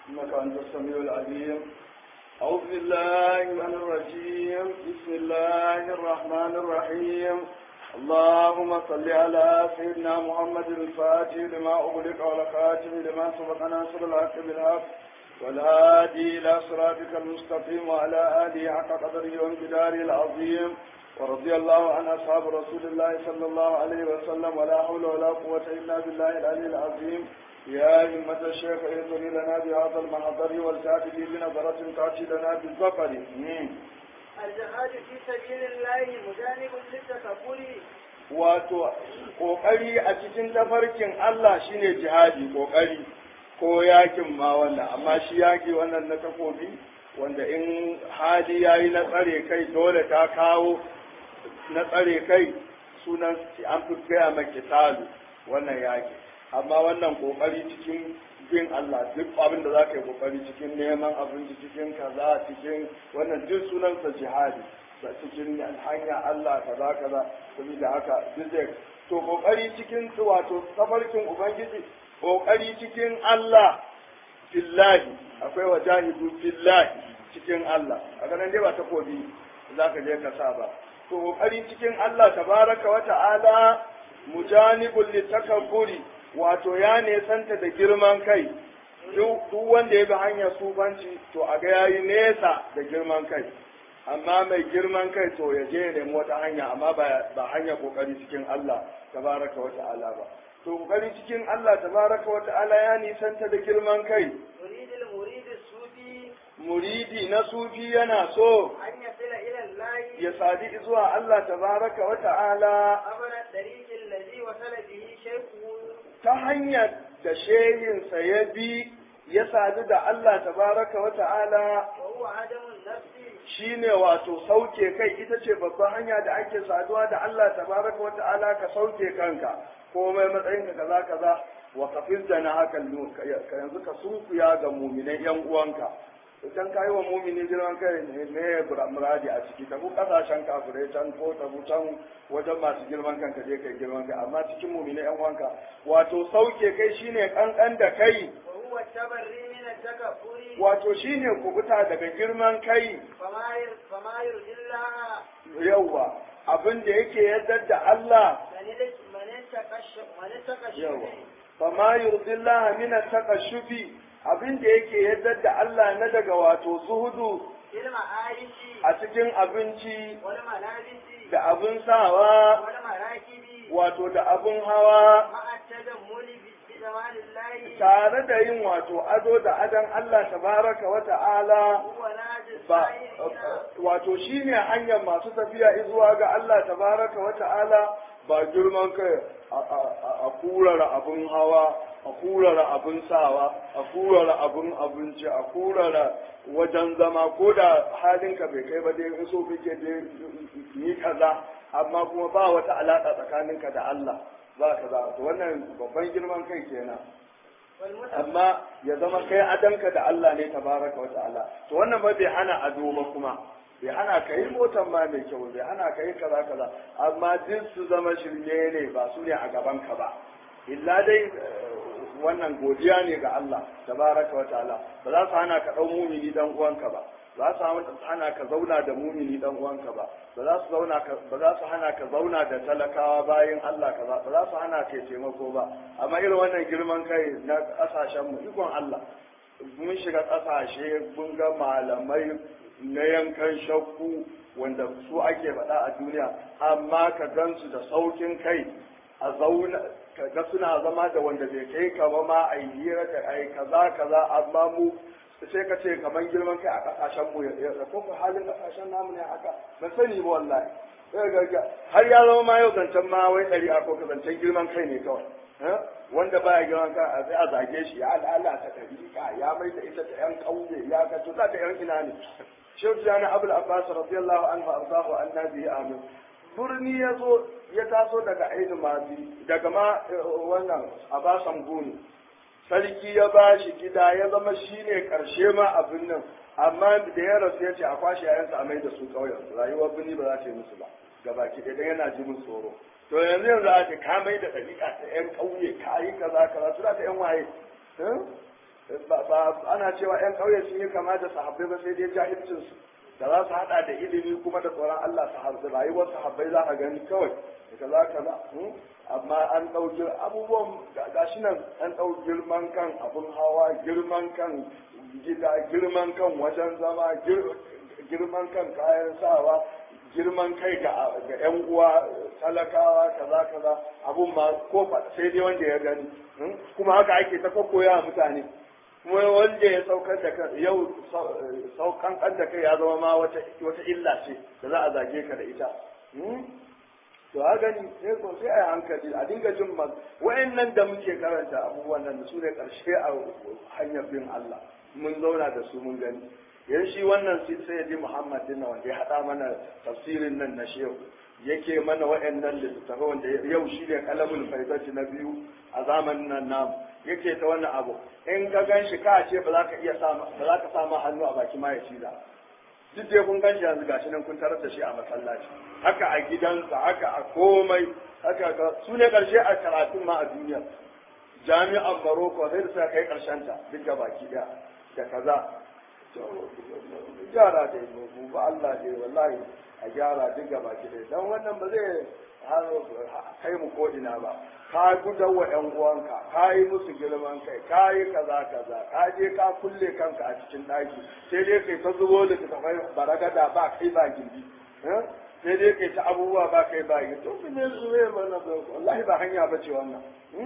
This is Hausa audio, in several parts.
إنك أنت السميع العليم أعوذ بالله من الرجيم بسم الله الرحمن الرحيم اللهم صل على سيدنا محمد الفاتح لما أغلق والخاتم لما سبق ناصر الحق بالحق والهادي إلى صراطك المستقيم وعلى آله حق قدره وامتداره العظيم ورضي الله عن أصحاب رسول الله صلى الله عليه وسلم ولا حول ولا قوة إلا بالله العلي العظيم يا همة الشيخ اهدني لنا بهذا المحضر والتأتي بنظرة تأتي لنا بالظفر الجهاد في سبيل الله مجانب للتكبر wato kokari a cikin tafarkin Allah shine jihadi kokari ko yakin ma wannan amma shi yaki wannan na takobi wanda in hali yayi na tsare kai dole ta kawo na tsare kai sunan an fi gaya maki talu wannan yaki amma wannan kokari cikin bin Allah duk abin da za ka yi kokari cikin neman abinci cikin kaza cikin wannan duk sunansa jihadi da cikin hanya Allah kaza kaza saboda haka duk zai to kokari cikin wato tafarkin ubangiji kokari cikin Allah fillahi akwai wajahidu fillahi cikin Allah a ganin dai ba takobi za ka je ka sa ba to kokari cikin Allah tabaraka wa ta'ala mujanibul litakabburi wato ya nesanta da girman kai duk wanda ya bi hanyar sufanci to a ga yayi nesa da girman kai amma mai girman kai to ya je ya nemi wata hanya amma ba hanya kokari cikin Allah tabaraka wa ta'ala ba to kokari cikin Allah tabaraka wa ta'ala ya nisanta da girman kai يريد المريد الصوفي muridi na sufi yana so أن يصل إلى الله ya sadi zuwa Allah tabaraka wa ta'ala عبر الطريق الذي وصل به شيخه ta hanyar da shehinsa ya bi ya sadu da Allah tabaraka wa ta'ala وهو عدم النفس shine wato sauke kai ita ce babban hanya da ake saduwa da Allah tabaraka wa ta'ala ka sauke kanka komai matsayin ka kaza kaza wa kafin da na haka yanzu ka sunkuya ga muminai yan uwanka idan ka yi wa mumini girman kai ne ne muradi a ciki tabu kasashen kafirai can ko tabu can wajen masu girman kanka je kai girman kai amma cikin mumini yan uwanka wato sauke kai shine kankan da kai وهو التبري من التكبر wato shine kubuta daga girman kai فما ير- فما يرضي الله yauwa abin da yake yadda da Allah من ال- من اتقى الش- من اتقى yawa الشبه fama yurdillaha min at-taqashufi abin da yake yadda da Allah na daga wato zuhudu في المعايش a cikin abinci والملابس da abin sawa والمراكب wato da abin hawa مع التجمل ب- بجمال الله tare da yin wato ado da adon Allah tabaraka wa ta'ala هو ناجي ba السائرين wato shine hanyar masu tafiya zuwa ga Allah tabaraka wa ta'ala ba girman kai a- a a kurara abin hawa a kurara abin sawa a kurara abin abinci a kurara wajen zama ko da halinka bai kai ba dai in so kake dai yi kaza amma kuma ba wata alaka tsakaninka da Allah ba kaza to wannan babban girman kai kenan والمتقى amma ya zama kai adanka da Allah ne tabaraka wa ta'ala to wannan ba bai hana ado ba kuma bai hana ka yi motan ma mai kyau bai hana ka yi kaza kaza amma duk su zama shirme ne ba su ne a gaban ka ba illa dai eh, wannan godiya ne ga Allah tabaraka wa ta'ala ba za su hana ka dau mumini dan uwanka ba ba za su hana ka zauna da mumini dan uwanka ba ba za su zauna ka ba za su hana ka zauna da talakawa bayan Allah kaza ba za su hana ka taimako ba amma irin wannan girman kai na kasashen mu ikon Allah mun shiga kasashe mun ga malamai na yankan shakku wanda su ake faɗa a duniya amma ka gansu da saukin kai a zauna ka ga suna zama da wanda bai kai ka ba ma a yi hira da ai kaza kaza amma mu sai ka ce kamar girman kai a kasashen mu ya ko ko halin kasashen namu ne haka ban sani ba wallahi sai ga ga har ya zama ma yau zancen ma wai ɗari a ko ka zancen girman kai ne kawai eh? wanda baya girman kai a sai a zage shi ya lalata ɗariƙa ya mai da ita ta yan ƙauye ya ka to za ta yan ina ne shehu jana abul abbas radiyallahu anhu arzahu annabi amin birni ya zo ya taso daga ainihin mazi daga ma eh, wannan abasan guni sarki ya ba shi gida ya zama shi ne ƙarshe ma abin nan amma da ya rasu ya ce a kwashe yayansa a mai da su ƙauyen rayuwar birni ba za ta yi musu ba gabaki ɗaya dan yana ji musu tsoro to yanzu yanzu a ce ka mai da ɗariƙa ta ƴan ƙauye ka yi kaza kaza su za ta ƴan waye eh? ba ba- ana cewa yan ƙauye sun yi kama da sahabbai ba sai dai jahilcin su da za su hada da ilimi kuma da tsoron Allah su harsu rayuwar sahabbai za a gani kawai da kaza kaza hmm? amma an ɗauki abubuwan ga- gashi nan an ɗau girman kan abun hawa girman kan gida girman kan wajen zama gir- girman kan kayan sawa girman kai ga ga yan uwa talakawa kaza kaza abun ma ko fa- sai dai wanda ya gani hmm? kuma haka ake ta koya mutane kuma wanda ya saukar da kan yau saukan kan da kai ya zama ma wata wata illa ce da za a zage ka da ita hmm? to a gani sai ko sai a yi hankali a dinga jin ma wayannan da muke karanta abubuwan nan su ne karshe a hanyar bin Allah mun zauna da su mun gani yan shi wannan sai ji Muhammad din nan wanda ya hada mana tafsirin nan na shehu yake mana wayannan littattafai wanda yau shi ne kalamul faidati na biyu a zamanin nan namu yake ta wannan abu in ka gan shi ka ce ba za ka iya sa ba za ka sa ma hannu a baki ma ya ci da duk dai kun ganshi yanzu gashi nan kun tarar da shi a masallaci haka a gidansa haka a komai haka ga su ne karshe a karatun ma a duniya jami'an Morocco sai da suka kai karshen ta duk da baki daya da kaza to gyara da mu ba Allah dai wallahi a gyara duk da baki daya dan wannan ba zai kai mu ko ina ba ka gudan wa ƴan uwanka ka yi musu girman kai ka yi kaza kaza ka je ka kulle kanka a cikin ɗaki sai dai kai ta zubo da ta kai baragada ba kai ba gindi sai dai kai ta abubuwa ba kai ba gindi to ne su ne mana wallahi ba hanya ba ce wannan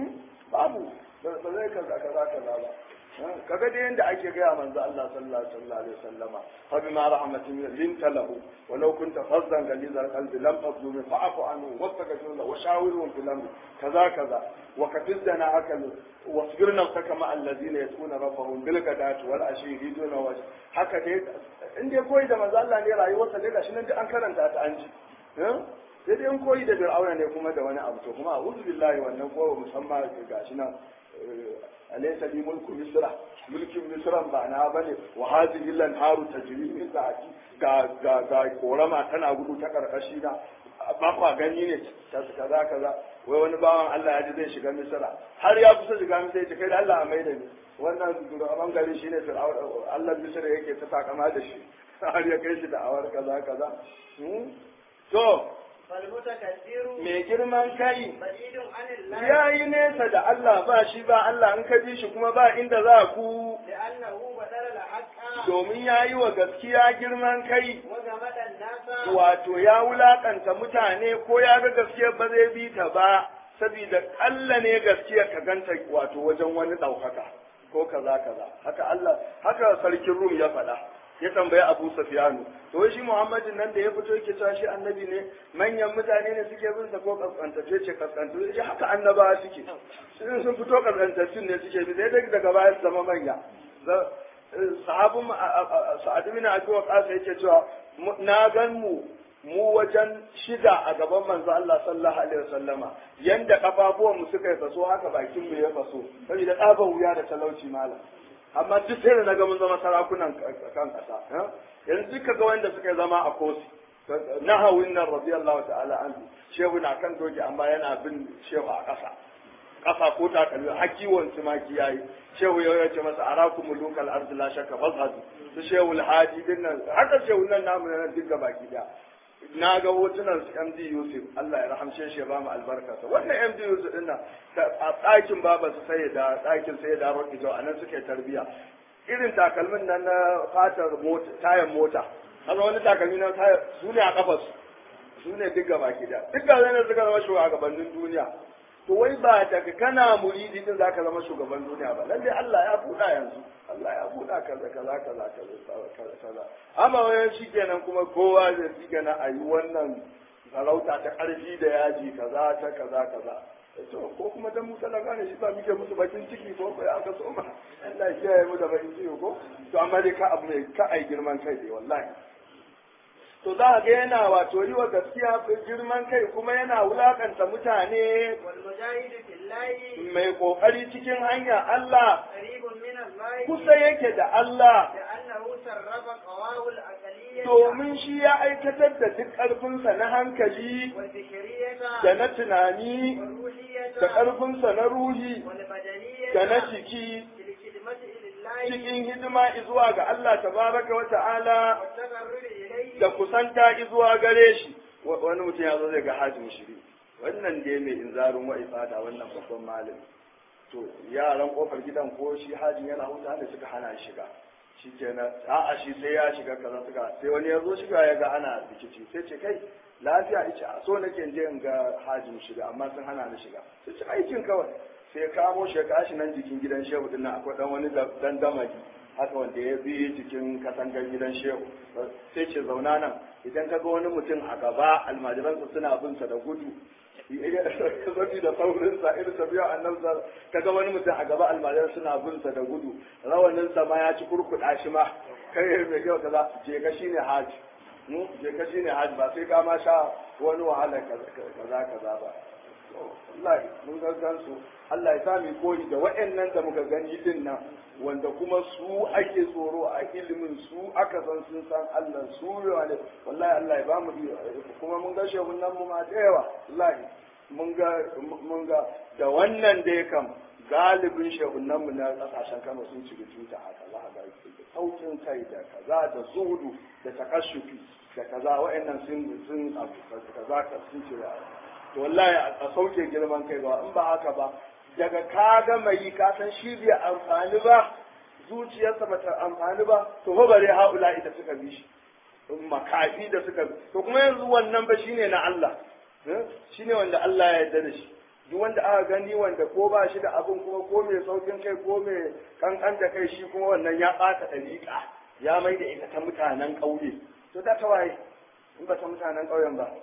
babu ba zai kaza kaza kaza ba kaga dai yanda ake gaya manzo Allah sallallahu alaihi wasallama fa bima rahmatin linta lahu walau kunta fazzan galizal qalbi lam fadlu min fa'fu anhu wastaghfir lahu wa shawirhum fil amr kaza kaza wa kafizdana akal wasbir nafsaka ma alladhina yasuna rabbahum bil ghadati wal ashi yriduna wa haka dai in dai koyi da manzo Allah ne rayuwarsa dai gashi nan duk an karanta ta an ji sai dai in koyi da fir'auna ne kuma da wani abu to kuma a'udhu billahi wannan ko musamman gashi nan alaysa li mulku misra mulkin misran ba na bane wa hadhihi lanharu tajri min tahti ga ga ga korama tana gudu ta karkashi na ba kwa gani ne ta kaza kaza wai wani bawan Allah ya ji zai shiga misra har ya kusa shiga misra ya ce kai da Allah a maida ni wannan shugaban gari shine fir'aun Allah misra yake ta takama da shi har ya kai shi da awar kaza kaza to فالمتكبر mai girman kai بعيد عن الله ya yi nesa da Allah ba shi ba Allah in ka bi shi kuma ba inda za ku لأنه بدل الحق domin ya yi wa gaskiya girman kai وجمد الناس wato ya wulakanta mutane ko ya ga gaskiyar ba zai bi ta ba saboda Allah ne gaskiyar ka ganta wato wajen wani ɗaukaka ko kaza kaza haka Allah haka sarkin Rum ya faɗa ya tambayi Abu Sufyanu to shi Muhammadin nan da ya fito yake cewa shi annabi ne manyan mutane ne suke bin sa ko kaskantace ce kaskantace ce haka annabawa suke sun sun fito kaskantaccen ne suke bi sai dai daga baya su zama manya sahabin sa'ad bin abi waqas yake cewa na gan mu mu wajen shida a gaban manzo Allah sallallahu alaihi wasallama yanda kafafuwan mu suka yi faso haka bakin mu ya faso saboda tsaban wuya da talauci malam amma duk sai da naga mun zama sarakunan kan kasa yanzu duka ga wanda suka zama a kosi nahawin nan radiyallahu ta'ala anhu shehu na kan doki amma yana bin shehu a kasa kasa ko takalmi har kiwon tumaki yayi shehu ya ce masa arakum mulukal ardi la shakka fazhadu su shehu alhadi din nan haka shehu nan namu nan duk baki da na ga hotunan su MD Yusuf Allah ya rahamshe shi ya ba mu albarka sa wannan MD Yusuf din nan a ɗakin baba su sai da ɗakin sai da roƙi to anan suke tarbiya irin takalmin nan na fatar mota tayan mota kaga wani takalmi na tayar su ne a kafas su ne duk baki da duk ga ne suka zama shugabannin duniya to wai ba daga kana muridi din zaka zama shugaban duniya ba lalle Allah ya buɗa yanzu Allah ya buɗa kaza kaza kaza kaza kaza amma wayan shikenan kuma kowa zai shikenan a yi wannan sarauta ta ƙarfi da yaji kaza ta kaza kaza to ko kuma dan mu talaka ne shi ba muke musu bakin ciki ko ko aka so ma Allah ya kiyaye mu da bakin ciki ko to amma dai ka abu mai ka ai girman kai dai wallahi to za ga yana wato yi wa gaskiya girman kai kuma yana wulakanta mutane والمجاهد في الله mai kokari cikin hanya Allah قريب من الله kusa yake da Allah لأنه سرب قواه العقلية domin shi ya aikatar da duk ƙarfinsa na hankali والفكرية da na tunani والروحية da ƙarfinsa na ruhi والبدنية da na jiki في الخدمة cikin hidima zuwa ga Allah tabaraka wa ta'ala والتقرب إليه da kusanta zuwa gare shi Wa- wani mutum ya zo zai ga hajjin shiri wannan dai mai inzarin wa ifada wannan babban malami to yaran kofar gidan ko shi hajjin yana huta da suka hana shi shiga shi kenan a'a shi sai ya shiga kaza suka sai wani ya zo shiga ya ga ana rikici sai ce kai lafiya ice a so nake je in ga hajjin shiga amma sun hana ni shiga sai ce aikin kawai sai ya kamo shi ya kashi nan jikin gidan shehu din nan akwai dan wani dandamali haka wanda ya bi cikin katangar gidan shehu sai ce zauna nan idan ka ga wani mutum a gaba almajiransa suna bin sa da gudu zafi da saurinsa irin tafiya annan sa ka ga wani mutum a gaba almajiran suna bin sa da gudu rawaninsa ma ya ci kurkuɗa shi ma kai mai kyau kaza je ka shine haji mu je ka shine haji ba sai ka ma sha wani wahala kaza kaza ba wallahi mun ga gansu Allah ya sa mu koyi da waɗannan da muka gani din nan wanda kuma su ake tsoro a ilimin su aka san sun san Allah su ne wallahi Allah ya bamu kuma mun ga shehun nan mu ma da yawa wallahi mun ga mun ga da wannan dai kam galibin shehun nan mu na kasashen Kano sun ci tuta haka za ga saukin kai da kaza da zuhudu da takashufi da kaza waɗannan sun sun abu kaza ka sun ci to wallahi a sauke girman kai ba in ba haka ba daga ka ga mai ka san shi bai amfani ba zuciyarsa ba ta amfani ba to fa bare haula ita suka bi shi makafi da suka bi to kuma yanzu wannan ba shine na Allah shine wanda Allah ya yarda da shi duk wanda aka gani wanda ko ba shi da abin kuma ko mai saukin kai ko mai kankan da kai shi kuma wannan ya ɓata ɗariƙa ya mai da ita ta mutanen ƙauye to da ta waye in ba ta mutanen ƙauyen ba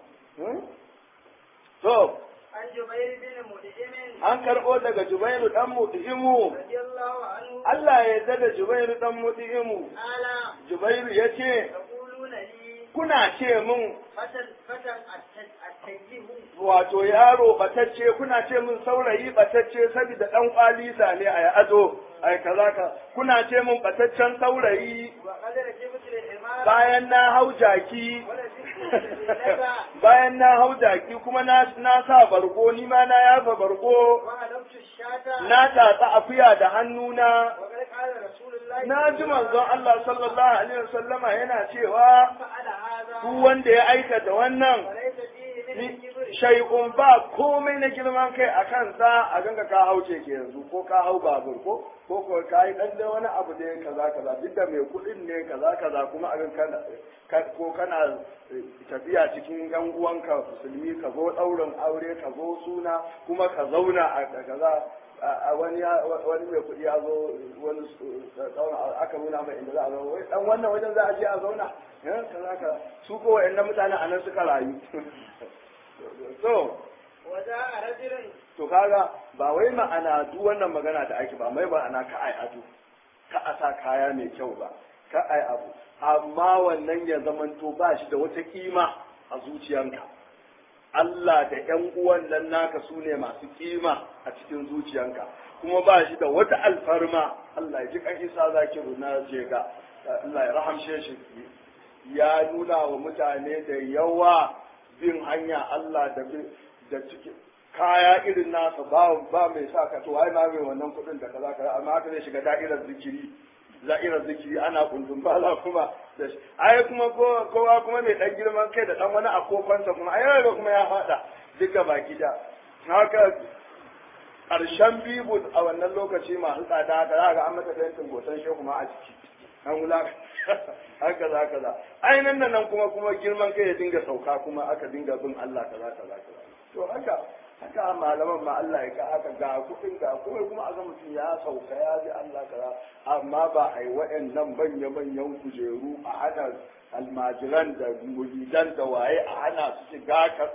to عن جبير بن مدئم an karɓo daga Jubairu ɗan Muti'imu, رضي الله عنه Allah ya yarda da Jubairu ɗan Muti'imu. قال Jubairu ya ce, تقولون لي Kuna ce min فتى فتى التيه wato yaro batacce, kuna ce min saurayi batacce saboda ɗan kwalisa ne a ado, ai kaza ka, kuna ce min bataccen saurayi وقد ركبت الحمار bayan na hau jaki. ولبست الليلة Bayan na hau jaki kuma na, na sa bargo, ni ma na yafa bargo, وهلبت الشاة na tatsa akuya da hannuna. وقد قال رسول الله Na ji manzon Allah sallallahu alaihi wasallama yana cewa فعل هذا duk wanda ya aikata wannan وليس فيه من الكبر shay'un ba komai na girman kai a kansa a ganga ka hau ke yanzu ko ka hau babur ko ko ko ka yi dan wani abu da kaza kaza duk da mai kuɗin ne kaza kaza kuma a gan kana ka- ko kana eh, tafiya cikin yan uwanka musulmi ka zo ɗaurin aure ka zo suna kuma ka zauna a a kaza a- a wani ya- wani mai kuɗi ya zo wani su- zauna aka nuna mai inda za a zauna wai dan wannan wajen za a je a zauna eh, kaza kaza su ko wa'annan mutane a nan suka rayu so وجاء رجل to kaga ba wai ma'ana duk wannan magana da ake ba mai ma'ana ka ai ado ka a sa kaya mai kyau ba ka ai abu amma wannan ya zamanto ba shi da wata kima a zuciyanka Allah da ƴan uwan nan naka su ne masu kima a cikin zuciyanka kuma ba shi da wata alfarma Allah ya ji kan isa zakiru na jega Allah ya rahamshe shi ya nuna wa mutane da yawa bin hanya Allah da bin da cikin kaya irin nasa ba ba mai sa ka to ai ma mai wannan kudin da kaza kaza amma haka zai shiga da'irar zikiri da'irar zikiri ana kundin bala kuma da shi ai kuma ko kowa kuma mai dan girman kai da dan wani akofansa kuma ai ga kuma ya fada duka baki da haka ƙarshen bibu a wannan lokaci masu tsada haka za ga an mata fentin botan shehu ma a ciki an wula haka za ka za ainihin nan nan kuma kuma girman kai ya dinga sauka kuma aka dinga bin Allah kaza kaza kaza to haka haka malaman ma Allah ya ka haka ga kuɗin ga kuma kuma a ga mutum ya sauka ya ji Allah kaza amma ba a yi waɗannan manya manyan kujeru a hana almajiran da muridan da waye a hana su shiga ka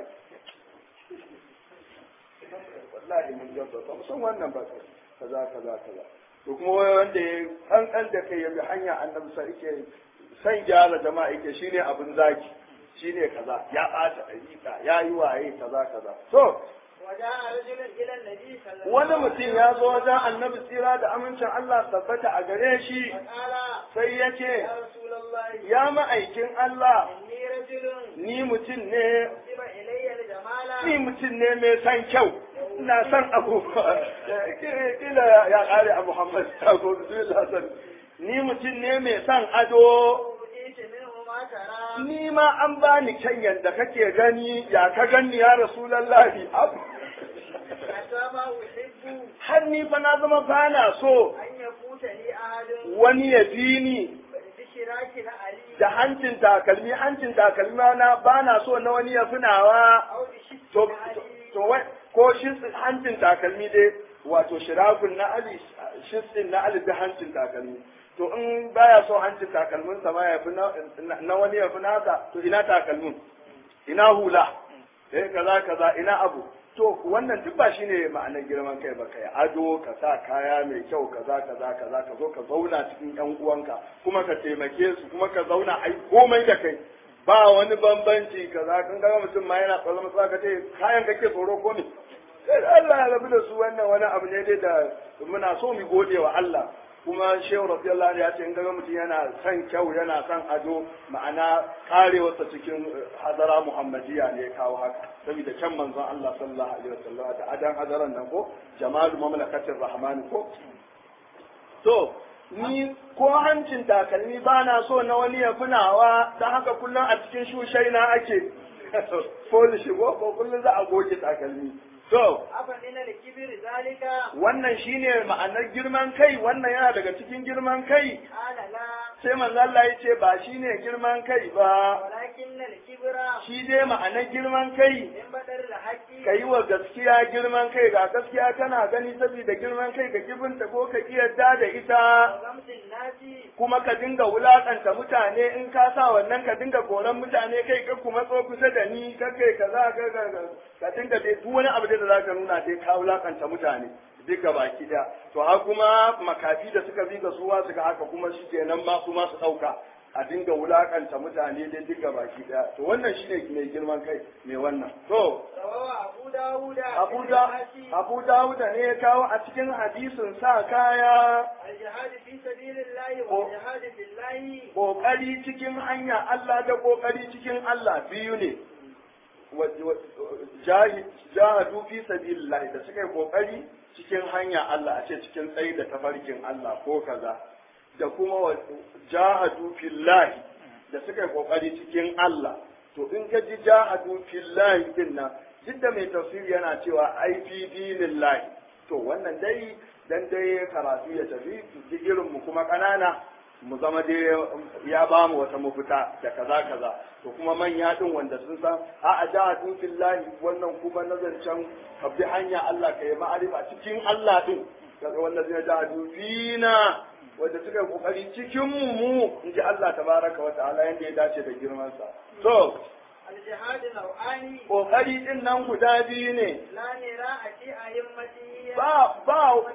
wallahi mun jabba ba mu san wannan ba kaza kaza kaza to kuma wai wanda ya kankan da kai ya bi hanya annabi sa yake san gyara jama'a yake shine abin zaki shine kaza ya ɓata ɗariƙa ya yi waye kaza kaza to وجاء رجل إلى النبي صلى الله wani mutum ya zo wajen annabi tsira da amincin Allah tabbata a gare shi وقال sai ya ce يا رسول الله ya ma'aikin Allah إني رجل ni mutum ne كتب إلي الجمال ni mutum ne mai san kyau ina san abu kila ya kare a Muhammad sako bismillah san ni mutum ne mai son ado وأوتيت منه ما ترى ni ma an bani kyan yadda kake gani ya ka gani ya rasulallahi Ab- حتى ما أحب har ni fa na zama bana so أن يفوتني أحد wani ya fi ni بشراك علي da hancin takalmi hancin takalmi na bana so na wani ya finawa أو بشك to علي to wai ko shi hancin takalmi dai wato shirakun na ali shisin na ali da hancin takalmi to in baya so hancin takalmin sa ma ya fi na na wani ya fi nasa to ina takalmin ina hula eh kaza kaza ina abu to wannan duk ba shine ma'anar girman kai ba kai ado ka sa kaya mai kyau kaza kaza kaza ka zo ka zauna cikin yan uwanka kuma ka taimake su kuma ka zauna ai komai da kai ba wani bambanci kaza kan ga mutum ma yana tsallan sa ka ce kayan kake tsoro ko ne sai Allah ya rabu da su wannan wani abu ne dai da muna so mu gode wa Allah kuma shehu radiyallahu anhu ya ce in ga mutum yana son kyau yana son ado ma'ana karewarsa cikin hadara muhammadiya ne ya kawo haka saboda can manzon Allah sallallahu alaihi wasallam da adan hadaran nan ko jamalu mamlakatir rahman ko to ni ko hancin takalmi ba na so na wani ya funawa ta haka kullum a cikin shushaina ake polish ko ko kullum za a goge takalmi to أفمن الكبر ذلك wannan shine ma'anar girman kai wannan yana daga cikin girman kai قال لا sai manzo Allah ya ce ba shine girman kai ba ولكن الكبر shi dai ma'anar girman kai من بدر الحق ka yi wa gaskiya girman kai ga gaskiya kana gani saboda girman kai ka kibinta ko ka yarda da ita وغمز الناس kuma ka dinga wulakanta mutane in ka sa wannan ka dinga koran mutane kai ka kuma tso kusa da ni ka kai kaza ka ka ka dinga dai duk wani abu da zaka nuna dai ka wulakanta mutane duka baki da to har kuma makafi da suka bi ga suwa suka haka kuma shi kenan ma su ma su dauka a dinga wulakanta mutane dai duka baki da to wannan shine mai girman kai mai wannan to رواه أبو داود Abu da Abu Dawud ne ya kawo a cikin hadisin sa kaya الجهاد في سبيل الله Ko- والجهاد في الله kokari cikin hanya Allah da kokari cikin Allah biyu ne Wa- wa- jahi- jahadu fi sabilillah da suka yi kokari cikin hanya Allah a ce cikin tsayi da tafarkin Allah ko kaza da kuma wa- jahadu fillahi da suka yi kokari cikin Allah to in ka ji jahadu fillahi din nan duk da mai tafsiri yana cewa ai fi dinillahi to wannan dai dan dai karatu ya tafi digirin mu kuma kanana mu zama dai ya ba mu wata mafita da kaza kaza to kuma manya din wanda sun san a a jahadu fillahi wannan kuma nazarcan ka bi hanya Allah ka yi ma'arifa cikin Allah din kaga wannan zai jahadu fina wanda suka yi kokari cikin mu mu in ji Allah tabaraka wa ta'ala yanda ya dace da girman sa to الجهاد نوعان kokari din nan guda biyu ne لا نراء في أئمته ba ba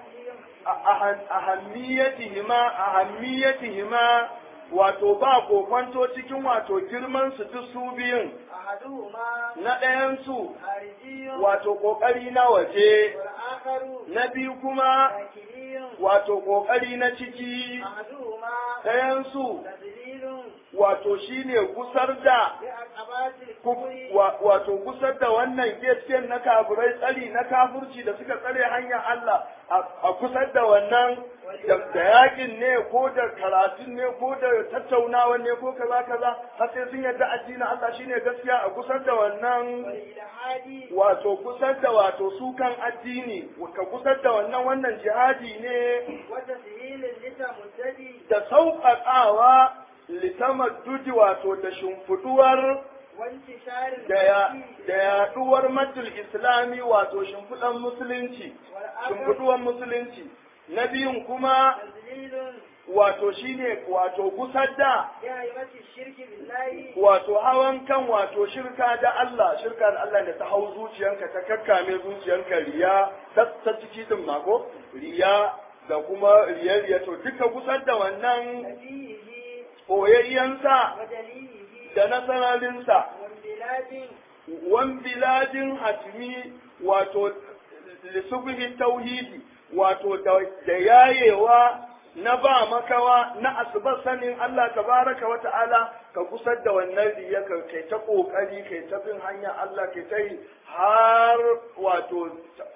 ahammiyatihima ahammiyatihima wato ba kokwanto cikin wato girman su duk su biyun أحدهما na ɗayan su خارجي wato kokari na waje والآخر na biyu kuma داخلي wato kokari na ciki أحدهما ɗayan su تذليل wato shine gusar da بعقبات ku- الكفر wa- wato gusar da wannan gaskiyar na kafirai tsari na kafurci da suka tsare hanyar Allah a- a kusar da wannan da da yakin ne ko da karatun ne ko da tattaunawa ne ko kaza kaza har sai sun yarda addinin Allah shine gaskiya a kusar da wannan والإلحاد wato kusar da wato sukan addini ka kusar da wannan wannan jihadi ne وتسهيل لتمدد da sauƙaƙawa litamaddudi wato da shimfiduwar وانتشار da ya- المسيح da yaduwar matul islami wato shimfiɗan musulunci والآخر shimfiɗuwar musulunci na biyun kuma تذليل wato shine wato gusar da بأئمة الشرك بالله wato hawan kan wato shirka da Allah shirka da Allah da ta hau zuciyanka ta kakkame zuciyanka riya ta ta ciki din mako riya da kuma riya riya to duka gusar da wannan نبيه koyayyansa ودليله da nasararinsa وانبلاد wan biladin hatmi wato lisubhi tauhidi wato da da yayewa na ba makawa na asubar sanin Allah tabaraka wa ta'ala ka kusar da wannan riya ka kai ta kokari kai ta bin hanya Allah kai ta yi har wato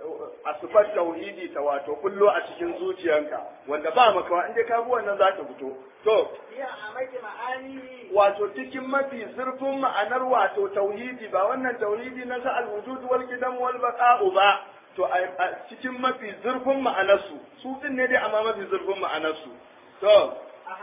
asufar tauhidi ta wato kullo a cikin zuciyanka wanda ba makawa in dai ka bi wannan za ta fito to هي أعمق معانيه wato cikin mafi zurfin ma'anar wato tauhidi ba wannan tauhidi na sa alwujud wal qidam wal baqa'u ba to a a cikin mafi zurfin ma'anarsu su din ne dai amma mafi zurfin ma'anarsu to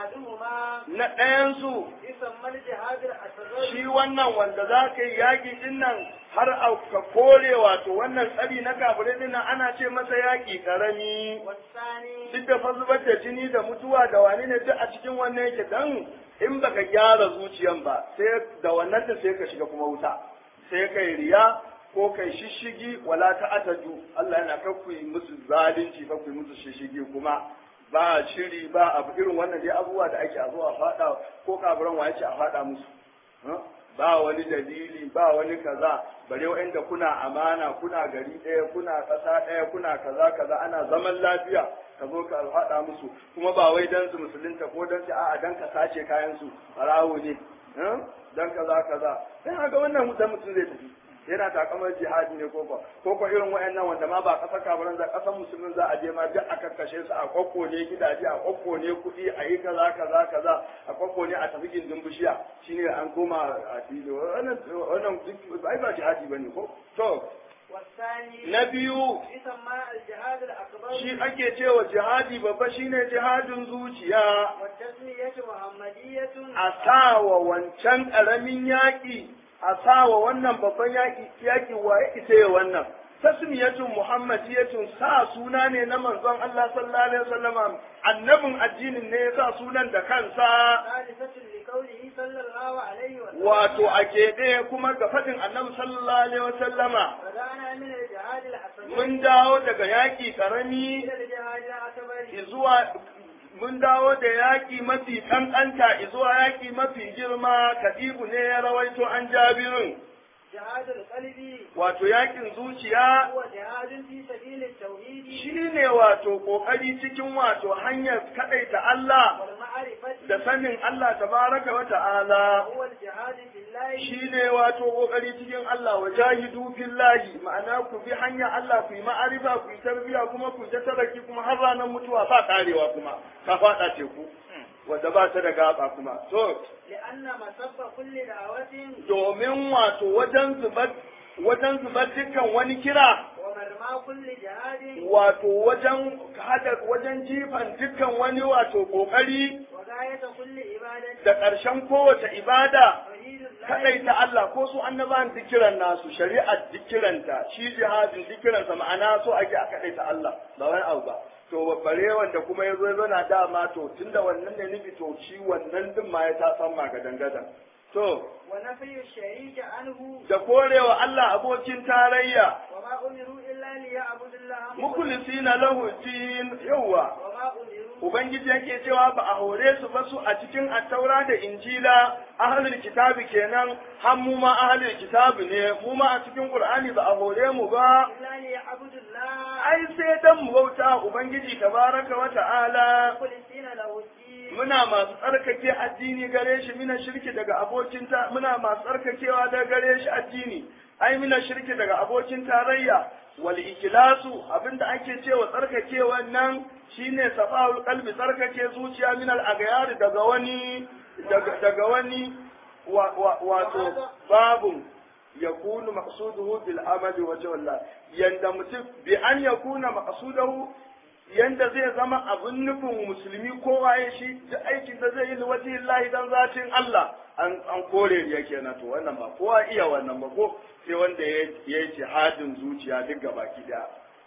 أحدهما na ɗayan su يسمى الجهاد الأصغر shi wannan wanda za ka yi yaƙi din nan har a ka kore wato wannan tsari na kafirai din nan ana ce masa yaƙi ƙarami والثاني duk da fa zubar da jini da mutuwa da wani ne duk a cikin wannan yake dan in baka gyara zuciyan ba sai da wannan da sai ka shiga kuma wuta sai kai riya ko kai shishigi wala ta ataju Allah yana kakku yi musu zalunci kakku yi musu shishigi kuma ba shiri ba abu irin wannan dai abubuwa da ake a zo a fada ko kafiran wa yace a fada musu Huh? ba wani dalili ba wani kaza bare wa'anda kuna amana kuna gari ɗaya kuna ƙasa ɗaya kuna kaza kaza ana zaman lafiya ka zo ka haɗa musu kuma ba wai dan su musulunta ko dan su a'a dan ka sace kayan su farawo ne huh? dan kaza kaza sai haka wannan mutum mutum zai tafi yana takamar jihadi ne ko ko ko ko irin wayannan wanda ma ba ƙasar kafiran za ƙasar musulmin za a je ma duk a kakkashe su a kokko ne gidaje a kokko ne kuɗi a yi kaza kaza kaza a kokko ne a tafi gindin bishiya shine an koma a fili wannan wannan duk ai ba jihadi bane ko to والثاني na biyu يسمى الجهاد الأكبر shi ake cewa jihadi babba shine jihadin zuciya والتسمية محمدية a sawa wancan ƙaramin yaƙi a sawa wannan babban yaƙi yaƙi waye ita ya wannan tasmiyatun muhammadiyatun sa suna ne na manzon Allah sallallahu alaihi wasallam annabin addinin ne ya sa sunan da kansa ثالثة لقوله صلى الله عليه وسلم wato a keɓe kuma ga faɗin annabi sallallahu alaihi wasallama بدأنا من الجهاد الأكبر mun dawo daga yaƙi ƙarami إلى الجهاد الأكبر zuwa mun dawo da yaƙi mafi ƙanƙanta zuwa yaƙi mafi girma katibu ne ya rawaito an jabirin جهاد القلب wato yaƙin zuciya هو جهاد في سبيل التوحيد shi ne wato ƙoƙari cikin wato hanyar kaɗaita Allah والمعرفة da sanin Allah tabaraka wa ta'ala هو الجهاد في الله shi ne wato ƙoƙari cikin Allah wa jahidu fillahi ma'ana ku bi hanya Allah ku yi ma'arifa ku yi tarbiya kuma ku ta taraki kuma har ranar mutuwa ba karewa kuma ka faɗa teku wanda ba ta da gaba kuma to لأن مسب كل دعوة domin wato wajen zubar wajen zubar dukkan wani kira ومرمى كل جهاد wato wajen hada wajen jifan dukkan wani wato kokari وغاية كل عبادة da ƙarshen kowace ibada توحيد الله kadaita Allah ko su annabawan dikiran nasu shari'ar dikiranta shi jihadin dikiransa ma'ana so ake a kadaita Allah ba wani abu ba to bare wanda kuma ya zo ya na dama to tunda wannan ne nufi to shi wannan din ma ya ta san magadan gadan to ونفي الشريك عنه da korewa Allah abokin tarayya وما أمروا إلا ليعبدوا الله mukhlisina lahu din yawa وما أمروا ubangiji yake cewa ba a hore su ba su a cikin attaura da injila ahlul kitabi kenan har mu ma ahlul kitabi ne mu ma a cikin qur'ani ba a hore mu ba إلا ليعبدوا الله ai sai dan mu bauta ubangiji tabaraka wa ta'ala مخلصين له الدين muna masu tsarkake addini gare shi mina shirki daga abokin ta muna masu tsarkakewa daga gare shi addini ai mina shirki daga abokin tarayya wal ikhlasu abinda ake cewa tsarkakewa nan shine safahul qalbi tsarkake zuciya min al aghyar daga wani daga, daga wani wa, wa, wato babun yakunu maqsuduhu bil amali wa jalla yanda mutum bi an yakuna maqsuduhu yanda zai zama abin nufin musulmi kowa ya shi da aikin da zai yi liwaji Allah dan zatin Allah an an kore riya kenan to wannan ba kowa iya wannan ba ko sai wanda ya yi jihadin zuciya duk gabaki daya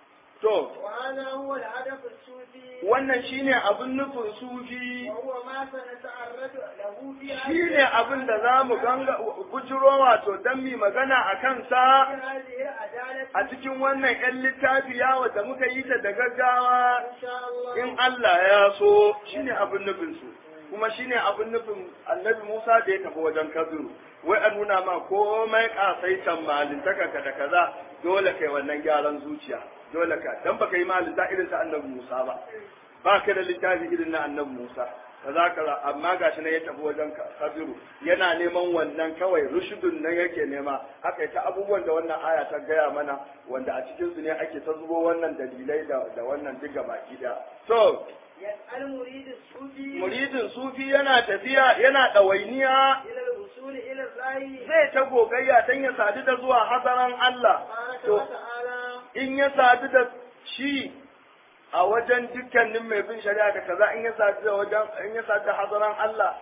to وهذا هو الهدف الصوفي wannan shine abin nufin sufi وهو ما سنتعرض له في shine abin da za mu ganga bujiro wato dan mi magana a kansa هذه العدالة a cikin wannan 'yan littafi yawo da muka yi ta da gaggawa إن شاء الله in Allah ya so shine abin nufin su kuma shine abin nufin annabi Musa da ya tafi wajen Kabiru wai a nuna ma komai kasaitan malintaka ka da kaza dole kai wannan gyaran zuciya dole ka dan baka yi malinta irin ta annabi Musa ba ba ka da littafi irin na annabi Musa kaza kaza amma gashi nan ya tafi wajen kabiru yana neman wannan kawai rushudun nan yake nema haka ta abubuwan da wannan aya ta gaya mana wanda a cikin su ne ake ta zubo wannan dalilai da da wannan duk baki daya so يسأل مريد الصوفي muridin sufi yana tafiya yana ɗawainiya إلى الوصول إلى الله zai ta gogayya don ya sadu da zuwa hazaran Allah تبارك to وتعالى in ya sadu da shi a wajen dukkanin mai bin shari'a da kaza in ya sadu da wajen in ya sadu da hazaran Allah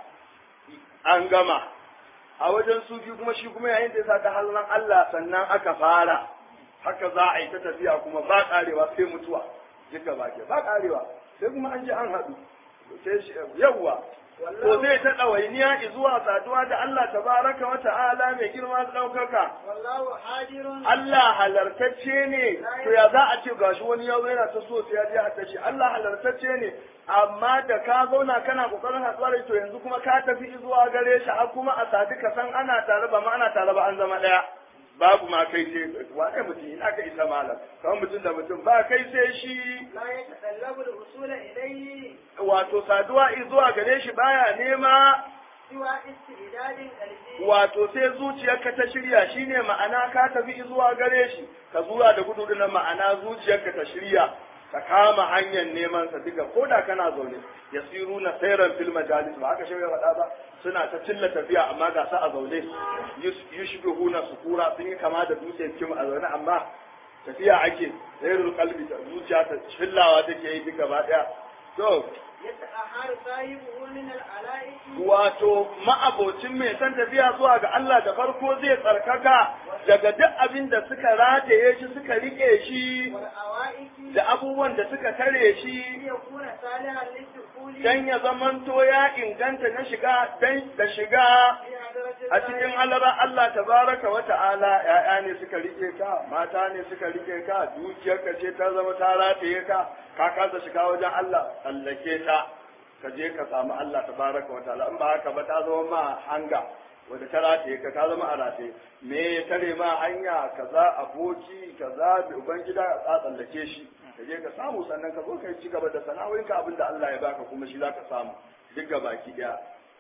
an gama a wajen sufi kuma shi kuma yayin da ya sadu da hazaran Allah sannan aka fara haka za a yi ta tafiya kuma ba karewa sai mutuwa duka ba ke ba karewa sai kuma an ji an haɗu sai shi yawwa to zai ta ɗawainiya zuwa saduwa da Allah tabaraka wa ta'ala mai girma da ɗaukaka والله حاضر Allah halartacce ne to ya za a ce gashi wani yau yana ta so sai ya je hadda shi Allah halartacce ne amma da ka zauna kana kokarin hatsuwa da to yanzu kuma ka tafi zuwa gare shi har kuma a sadi ka san ana tare ba ma ana tare ba an zama daya babu ma kai sai wane mutum ina ka isa malam kamar mutum da mutum ba kai sai shi لا يتطلب الوصول إليه wato saduwa zuwa gare shi baya nema سوى استعداد قلبي wato sai zuciyarka ta shirya shine ma'ana ka tafi zuwa gare shi ka zuwa da gudu na ma'ana zuciyarka ta shirya ka kama hanyar neman sa duka ko da kana zaune yasiru na sayran fil majalis ba haka shirya faɗa ba suna ta cilla tafiya amma ga sa a zaune yushbihuna sukura sun yi kama da dutse kim a zaune amma tafiya ake sayrul qalbi zuciya ta chillawa take yi duka ba daya to يتأهل صاحبه من العلائق wato ma'abocin mai san tafiya zuwa ga Allah da farko zai tsarkaka daga duk abin da suka rataye shi suka rike shi والأوائك da abubuwan da suka tare shi ليكون صالحا للدخول dan ya zamanto ya inganta na shiga dan da shiga في حضرة a cikin halara Allah tabaraka wa ta'ala ya'ya ne suka rike ka mata ne suka rike ka dukiyarka ce ta zama ta rataye ka ka kasa shiga wajen Allah tsallake ta ka je ka samu Allah tabaraka wa ta'ala in ba haka ba ta zama ma hanga wanda ta rataye ka ta zama a rataye me ya tare ma hanya kaza aboki kaza da ubangida a tsallake shi ka je ka samu sannan ka zo ka ci gaba da sana'o'inka abinda Allah ya baka kuma shi zaka samu duk baki daya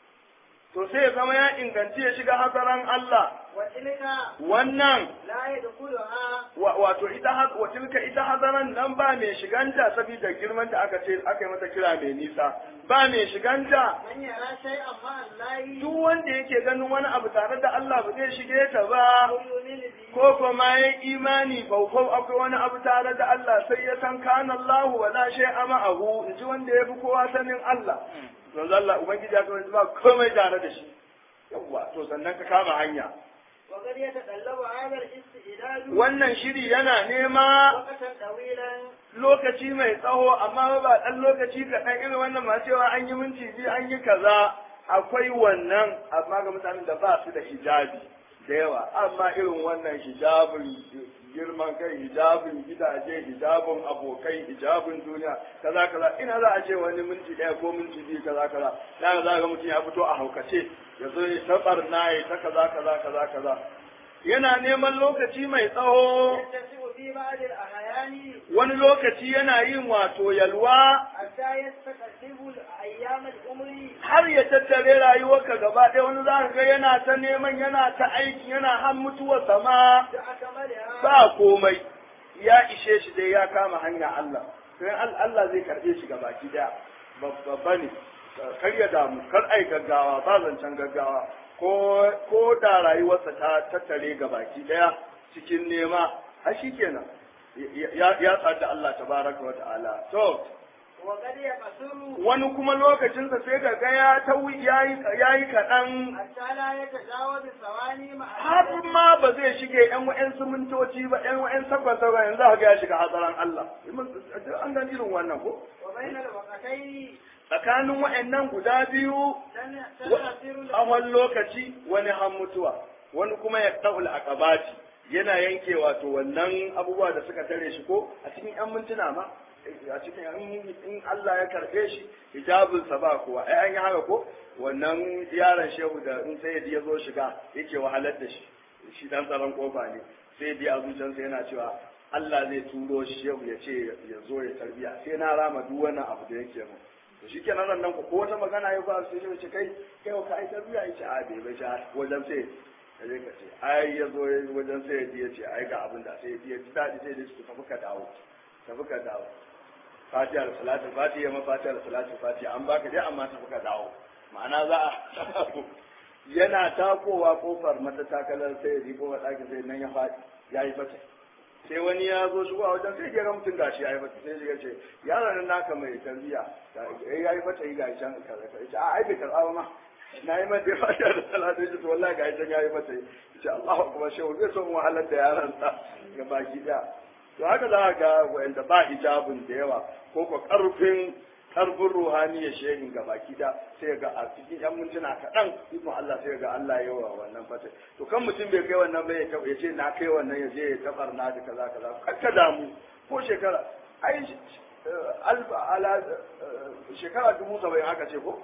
to sai ya zama ya inganci ya shiga hazaran Allah وتلك wannan لا يدخلها wa- wato ita ha- wa tilka ita hazaran nan ba mai shiganta saboda girman da aka ce aka yi mata kira mai nisa ba mai shiganta من يرى شيئا مع الله duk wanda yake ganin wani abu tare da Allah ba zai shige ta ba أو يؤمن به ko kuma ya imani faufau akwai wani abu tare da Allah sai ya san kana Allah wa la shay'a ma'ahu in ji wanda ya fi kowa sanin Allah manzo Allah ubangiji ya kawai ba komai tare da shi yawwa to sannan ka kama hanya وقد يتطلب هذا الاستعداد wannan shiri yana nema وقتا طويلا lokaci mai tsawo amma ba ɗan lokaci ga ɗan irin wannan masu cewa an yi minti biyu an yi kaza akwai wannan amma ga mutanen da ba su da hijabi da yawa amma irin wannan hijabin girman kai hijabin gidaje hijabin abokai hijabin duniya kaza kaza ina za a ce wani minti ɗaya ko minti biyu kaza kaza na za ga mutum ya fito a haukace ya zo ya ta barna ya ta kaza kaza kaza kaza yana neman lokaci mai tsawo يتسع في بعض الأحيان wani lokaci yana yin wato yalwa حتى يستقرب أيام العمر har ya tattare rayuwarka gaba ɗaya wani za ka ga yana ta neman yana ta aiki yana har mutuwar sama بأكملها ba komai ya ishe shi dai ya kama hanya Allah sai al- Allah zai karɓe shi gabaki ɗaya babba ne kar ya damu kar ai gaggawa ba zancen gaggawa ko ko da rayuwarsa ta tattare gabaki ɗaya cikin nema har shikenan ya ya sadu Allah tabaraka wa ta'ala to وقد يقصر wani kuma lokacinsa sai ga ga ya tawi yayi yayi kaɗan حتى لا يتجاوز ثواني مع har ma ba zai shige yan wa'yan mintoci ba yan wa'yan sakwa sakwa yanzu haka ya shiga hatsarin Allah an gani irin wannan ko وبين الوقتين tsakanin wa'annan guda biyu تن- تنحصر tsawon lokaci wani har mutuwa wani kuma ya ɗaul aqabati yana yanke wato wannan abubuwa da suka tare shi ko a cikin yan mintuna ma a cikin in in Allah ya karbe shi hijabinsa ba kowa ai an yi haka ko wannan yaron shehu da in sai ya zo shiga yake wahalar da shi shi dan tsaron kofa ne sai ya a zuciyarsa yana cewa Allah zai turo shi shehu ya ce ya zo ya tarbiya sai na rama duk wannan abu da yake mu to shi kenan ran nan ko wata magana ya ba sai ya ce kai kai ka ai tarbiya ya ce a bai bai ja wajen sai ya je ka ce ai ya zo wajen sai ya ce ai ga abin da sai ya ji daɗi sai ya ce tafi ka dawo tafi ka dawo fatiha da salatu fatiha ma fatiha da salatu fatiha an baka dai amma tafi ka dawo ma'ana za a yana takowa kofar mata takalar sai ya riko wa ɗakin sai nan ya faɗi ya yi fata sai wani ya zo shigo a wajen sai ga mutum gashi ya yi fata sai ya ce yaron nan naka mai tarbiya ya yi fata yi gashi can kaza kaza ce a ai bai karɓa ba ma na yi mata fatiha da salatu ya ce wallahi gashi can ya yi fata ya ce Allahu akbar shehu zai son wahalar da yaron sa ga baki ɗaya to haka za ga wanda ba hijabin da yawa ko ko karfin karfin ruhaniya shehin ga baki da sai ga a cikin yan mintuna kaɗan ikon Allah sai ga Allah ya wa wannan fata to kan mutum bai kai wannan bai ya ce na kai wannan ya je ya tabar na da kaza kaza kakka damu ko shekara ai alfa ala shekara dubu saba'in aka ce ko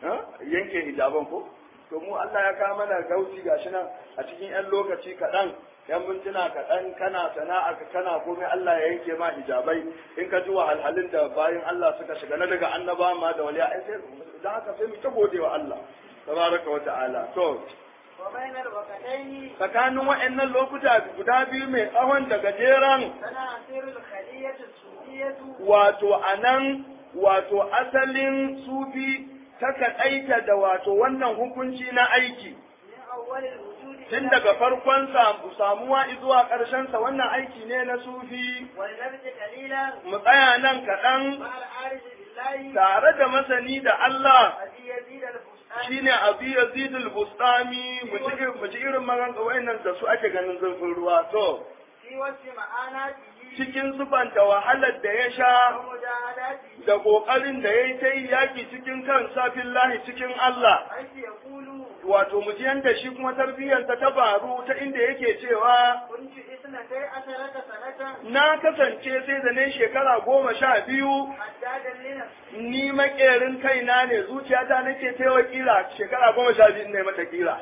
yanke hijaban ko to mu Allah ya kawo mana gauci gashi nan a cikin yan lokaci kaɗan yan mintuna kaɗan kana sana'a ka kana komai Allah ya yanke ma hijabai in ka ji wahalhalun da bayan Allah suka shiga na daga annaba ma da waliya ai sai da haka sai mu ta gode wa Allah tabaraka wa ta'ala to wa bainar waqataini tsakanin wa'annan lokuta guda biyu mai tsawon da gajeren sana asirul khaliyatu sufiyatu wato anan wato asalin sufi ta kaɗaita da wato wannan hukunci na aiki min awwalil wujudi tun daga farkon samu- samuwa zuwa ƙarshensa wannan aiki ne na sufi wal nabti qalilan mu tsaya nan kaɗan ma al arif billahi tare da masani da Allah adi yazid al fustani shine Abu Yazid al-Bustami mu ji mu ji irin magan wayannan da su ake ganin zurfin ruwa to fi wasi ma'anatihi cikin zubanta wahalar da ya sha wa mujahadatihi da kokarin da yayi ta yi yaki cikin kansa billahi cikin Allah aiki yaqulu wato mu ji yanda shi kuma tarbiyyarsa ta faru ta inda yake cewa kuntu isnatai asharata sanatan na kasance sai da ne shekara goma sha biyu haddadan li nafsi ni makerin kaina ne zuciyata nake taiwa kila shekara goma sha biyu ne mata kila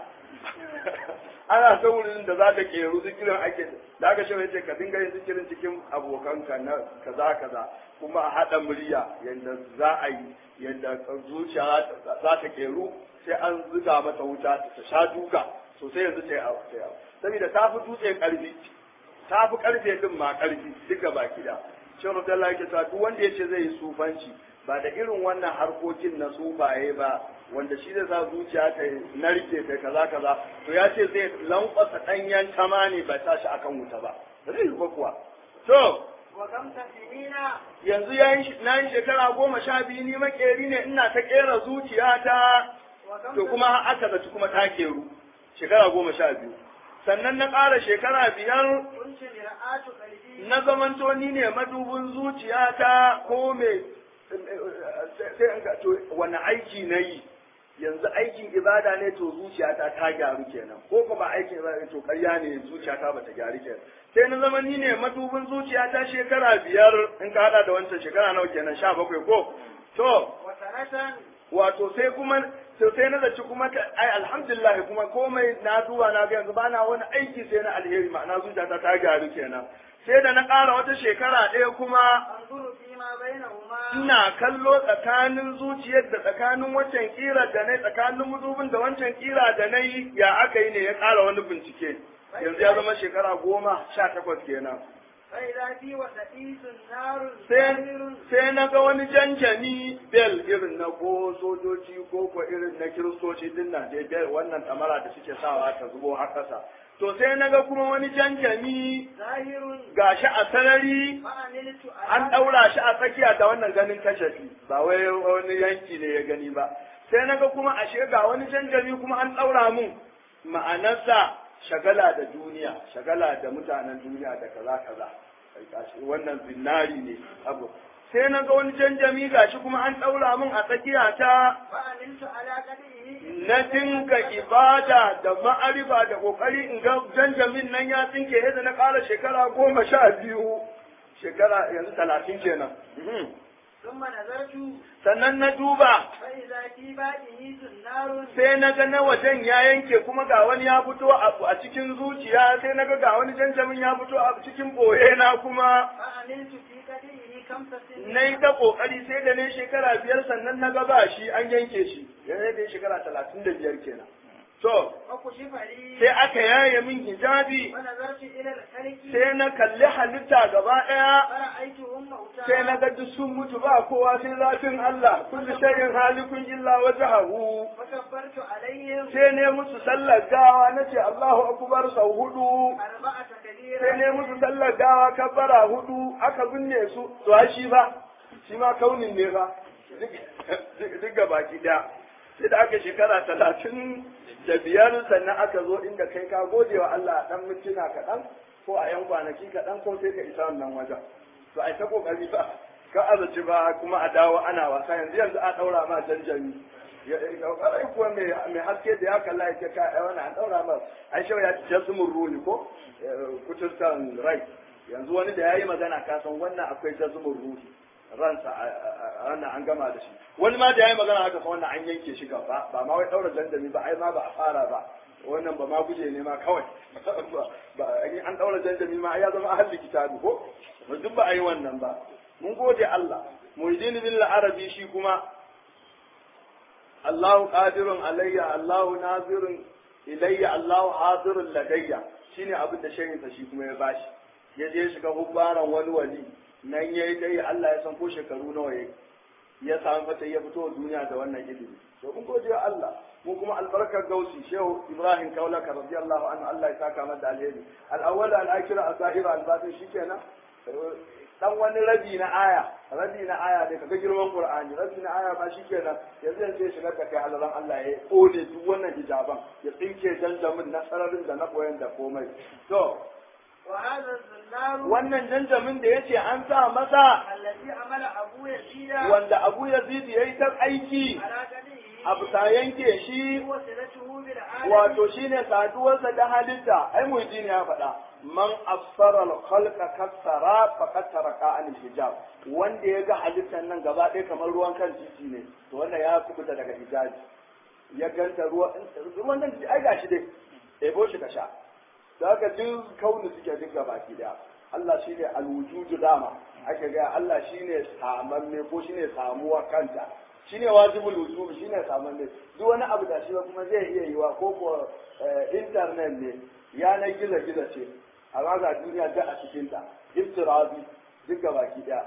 ana ta wurin da za ta keru zikirin ake da aka shi ce ka dinga yin zikirin cikin abokanka na kaza kaza kuma a haɗa murya yadda za a yi yadda zuciya za ta keru sai an zuga mata wuta ta sha duka sosai yanzu ta yi abu ta yi abu saboda ta fi dutse ƙarfi ta fi ƙarfe din ma ƙarfi duka baki da shi Abdullahi yake cewa duk wanda ya ce zai yi sufanci ba da irin wannan harkokin na sufaye ba wanda shi zai sa zuciya ta narke ta kaza kaza to ya ce zai lankwasa ɗanyen tama ne ba sa shi akan wuta ba ba zai yi ba kuwa to wa kam tafinina yanzu yayin na yi shekara goma sha biyu ni makeri ne ina ta kera zuciyata wa kam to kuma aka zaci kuma ta keru shekara goma sha biyu sannan na ƙara shekara biyar kuntu mir'atu qalbi na zamanto ni ne madubin zuciyata ko me sai in ga to wani aiki na yi yanzu aikin ibada ne to zuciyata ta gyaru kenan ko kuma aikin ibada ne to ƙarya ne zuciyata bata gyaru kenan sai na zama ni ne madubin zuciyata shekara biyar in ka hada da wancan shekara nawa kenan sha bakwai ko to wa sanatan wato sai kuma to sai na zaci kuma ka- ai alhamdulillah kuma komai na duba na ga yanzu bana wani aiki sai na alheri ma'ana zuciyata ta gyaru kenan sai da na ƙara wata shekara ɗaya kuma anzuru fi ma bainahuma ina kallo tsakanin zuciyar da tsakanin wancan kira da na tsakanin mudubin da wancan kira da na yi ya aka yi ne ya ƙara wani bincike yanzu ya zama shekara goma sha takwas kenan fa idza fi wasatisun narun sai zamirun sai na ga wani janjani bel irin na ko sojoji ko ko irin na kiristoci din nan dai bel wannan tamara da suke sawa ta zubo har ƙasa to sai na ga kuma wani janjani zahirun gashi a sarari ma'amiltu an ɗaura shi a tsakiya da wannan ganin kashafi ba wai wani yanki ne ya gani ba sai na ga kuma ashe ga wani janjami kuma an ɗaura mun ma'anarsa shagala da duniya shagala da mutanen duniya da kaza kaza Kai gashi wannan zinari ne abu sai na ga wani janjami gashi kuma an ɗaura mun a tsakiya ta ma'amiltu ala qadihi na dinga ibada da ma'arifa da kokari in ga janjamin nan ya tsinke yadda na ƙara shekara goma sha biyu shekara yanzu talatin kenan Mhm. thumma nazartu sannan na duba fa idza fi ba'ihi narun sai na ga na wajen ya yanke kuma ga wani ya fito a a cikin zuciya sai na ga ga wani janjamin ya fito a cikin boye na kuma ma'amiltu fi قدئه خمس سنين na yi ta kokari sai da ne shekara biyar sannan na gaba shi an yanke shi yanzu da shekara talatin da biyar kenan to وكشف لي sai aka yaye min hijabi ونظرت إلى الخلق sai na kalli halitta gaba ɗaya فرأيتهم موتى sai na ga duk sun mutu ba kowa sai zafin Allah kullu shay'in halikun illa wajhahu فكبرت عليهم sai ne musu sallar gawa nace Allahu akbar sau hudu أربعة كبيرة sai ne musu sallar gawa kabbara hudu aka binne su to ai shi ba shi ma kaunin ne ba duk duk gabaki daya sai da aka shekara talatin da biyar sannan aka zo inda kai ka gode wa Allah dan mintuna kaɗan ko a yan kwanaki kaɗan ko sai ka isa wannan wajen to ai ta kokari ba ka azaci ba kuma a dawo ana wasa yanzu yanzu a daura ma janjami ya ƙwarai kuwa mai haske da ya kalla ya ce ka ai wannan an daura ma ai shau ya ci jasmin ruli ko kuturtan rai yanzu wani da ya yi magana ka san wannan akwai jasmin ruhi ransa a wannan an gama da shi wani ma da ya yi magana haka fa wannan an yanke shi gaba ba ma wai daura janjami ba ai ma ba a fara ba wannan ba ma guje ne ma kawai ba an daura janjami ma ai ya zama ahli kitabi ko duk ba a yi wannan ba mun gode Allah mujdin bil arabi shi kuma Allahu qadirun alayya Allahu nazirun ilayya Allahu hadirun ladayya shine abin da shehinsa shi kuma ya bashi ya je shiga hubbaran wani wali nan yayi dai Allah ya san ko shekaru nawa yayi ya samu fata ya fito duniya da wannan ilimi to mun gode wa Allah mu kuma albarkar gausi shehu Ibrahim Kaulaka radiyallahu anhu Allah ya saka masa alheri al-awwal al-akhir al-zahir al-batin shikenan dan wani rabi na aya rabi na aya da kaga girman Qur'ani rabi na aya ba shikenan yanzu yanzu ya shiga da kai halalan Allah ya kone duk wannan hijaban ya tsinke janjamin na sararin da na koyan da komai to وهذا الزنار wannan janjamin da yace an sa masa الذي عمل أبو يزيد wanda Abu Yazid yayi ta aiki على قدره a bisa yanke shi هو صلته بالعالم wato shine saduwarsa da halitta ai muhidin ya faɗa man afsara al-khalqa kassara faqad taraka an hijab wanda ya ga halittar nan gaba ɗaya kamar ruwan kan titi ne to wannan ya kubuta daga hijabi ya ganta ruwa ruwan nan ai gashi dai ebo shi ka sha da haka duk kauni suke duk baki daya Allah shine al-wujudu dama ake ga Allah shine samamme ko shine samuwa kanta shine wajibul wujub shine samamme duk wani abu da shi ba kuma zai iya yiwa ko ko internet ne yanar gizo gizo ce amma ga duniya da a cikin ta iftirabi duk baki daya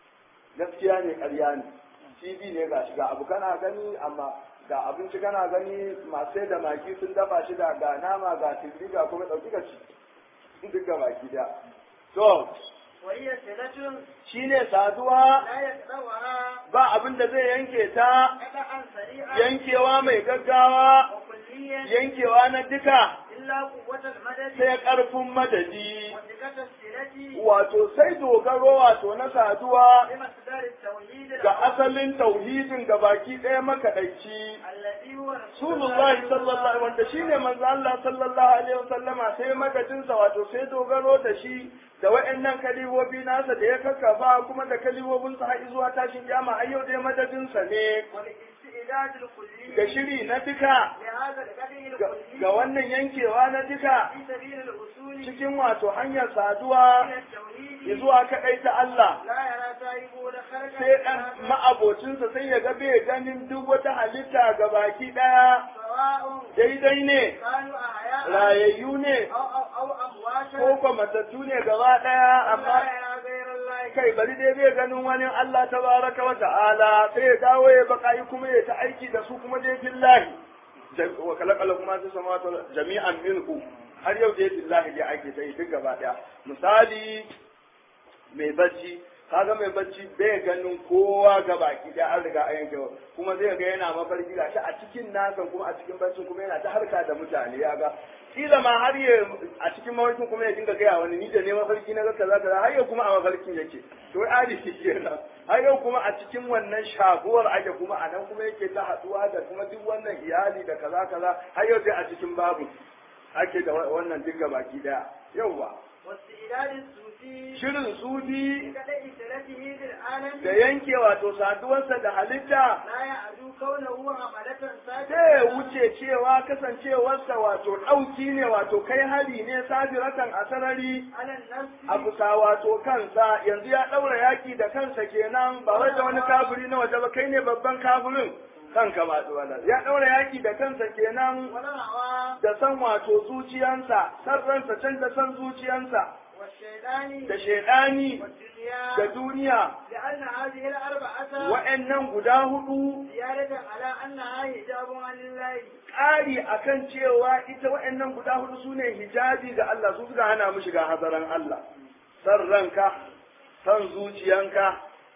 gaskiya ne ƙarya ne TV ne ga shiga abu kana gani amma ga abinci kana gani masu da maki sun dafa shi da ga nama ga tilbi ga kuma ɗauki ka ci duk ga baki da to وهي صلة shine saduwa لا يقطعها ba abin da zai yanke ta قطعا سريعا yankewa mai gaggawa وكليا yankewa na duka إلا قوة المدد sai ƙarfin madadi وثقة الصلة wato sai dogaro wato na saduwa بمصدر التوحيد ga asalin tauhidin ga baki ɗaya makaɗaici الذي هو Rasulullahi sallallahu wanda shine manzo Allah sallallahu alaihi wasallama sai madadinsa wato sai dogaro da shi da waɗannan kalibobi nasa da ya kakkafa kuma da kalibobinsa har zuwa tashin kiyama har yau dai madadinsa ne والاستعداد الكلي da shiri na duka لهذا القدر ga- الكلي ga wannan yankewa na duka في سبيل الوصول cikin wato hanyar saduwa إلى التوحيد zuwa kaɗai ta Allah لا يرى سائبه لخلق sai ɗan ma'abocinsa sai ya ga bai ganin duk wata halitta ga baki ɗaya سواء daidai ne كانوا أحياء rayayyu ne أو أو أو أمواتا ko kuma matattu ne gaba ɗaya لا amma يرى غير الله kai bari dai bai ganin wani Allah tabaraka wa ta'ala sai ya dawo ya baka kuma ya ta aiki da su kuma dai billahi Jam- wa kalakala kuma su sama jami'an minhu har yau dai billahi dai ake ta yi duk gaba ɗaya misali mai bacci kaga mai bacci bai ganin kowa ga baki da an riga an yanke kuma zai ga yana mafarki ga shi a cikin nasa kuma a cikin baccin kuma yana ta harka da mutane ya ga kila ma har ya a cikin mafarkin kuma ya dinga gaya wani ni da ne mafarki na ga kaza kaza har yau kuma a mafarkin yake to adi kenan har yau kuma a cikin wannan shaguwar ake kuma a nan kuma yake ta haduwa da kuma duk wannan iyali da kaza kaza har yau sai a cikin babu ake da wannan dinga baki daya yauwa واستعداد الصوفي shirin sufi بقدر صلته بالعالم da yanke wato saduwarsa da halitta لا يعدوك كونه حملة sai ساجدة wuce cewa kasancewarsa wato ɗauki ne wato kai hari ne sabiratan a sarari على النفس a bisa wato kansa yanzu ya ɗaura yaƙi da kansa kenan ba wai da wani kafiri na waje ba kai ne babban kafirin kanka ba wala ya ɗaura yaƙi da kansa kenan والهوى da san wato zuciyansa san ransa can da san zuciyansa والشيطان da shaidani والدنيا da duniya لأن هذه الأربعة wa'annan guda hudu زيادة على أنها حجاب عن الله ƙari akan cewa ita wa'annan guda hudu su ne hijabi ga Allah su suka hana mu shiga hazaran Allah san ranka san zuciyanka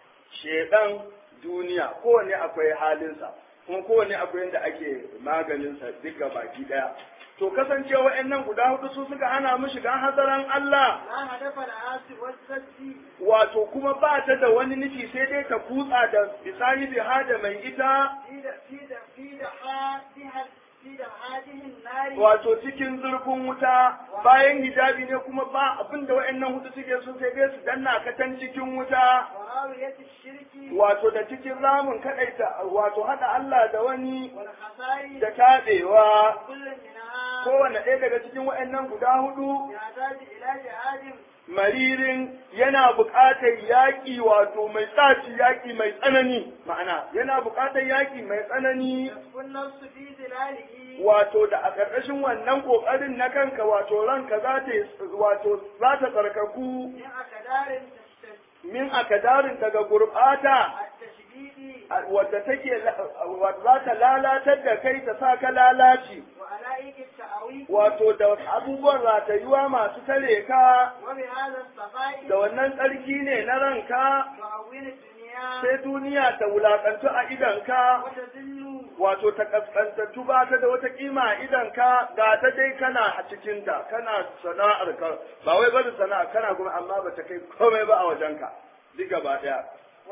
shedan duniya kowanne akwai halinsa kuma kowanne akwai yadda ake maganinsa duka baki daya to kasancewa wa'annan guda hudu su suka hana mu shiga hazaran Allah لا هدف لها سوى السد wato kuma ba ta da wani nufi sai dai ta kutsa da bisani biha da mai ita في د- في د- في دحاتها في دحاته النار wato cikin zurfin wuta bayan hijabi ne kuma ba abin da wa'annan hudu suke so sai dai su danna ka can cikin wuta وراوية الشرك wato da cikin ramin kadaita wato hada Allah da wani والخسائر da tabewa كل منها kowane ɗaya daga cikin wa'annan guda hudu يحتاج إلى جهاد maririn yana buƙatar yaƙi wato mai tsaci yaƙi mai tsanani ma'ana yana buƙatar yaƙi mai tsanani يسكن النفس في ظلاله wato da a ƙarƙashin wannan ƙoƙarin na kanka wato ranka za ta wato za ta tsarkaku من أكدار تشتد min akadarin daga gurɓata التشديد wadda take wadda za ta lalatar da kai ta sa ka lalaci وعلائق التأويل wato da abubuwan ratayuwa masu tare ka وبهذا الصفاء da wannan tsarki ne na ranka تعون الدنيا sai duniya ta wulakantu a idanka وتذل wato ta kaskantattu ba ta da wata kima a idanka ga ta dai kana a cikinta kana sana'ar ka ba wai bari sana'a kana kuma amma ba ta kai komai ba a wajenka duk gaba daya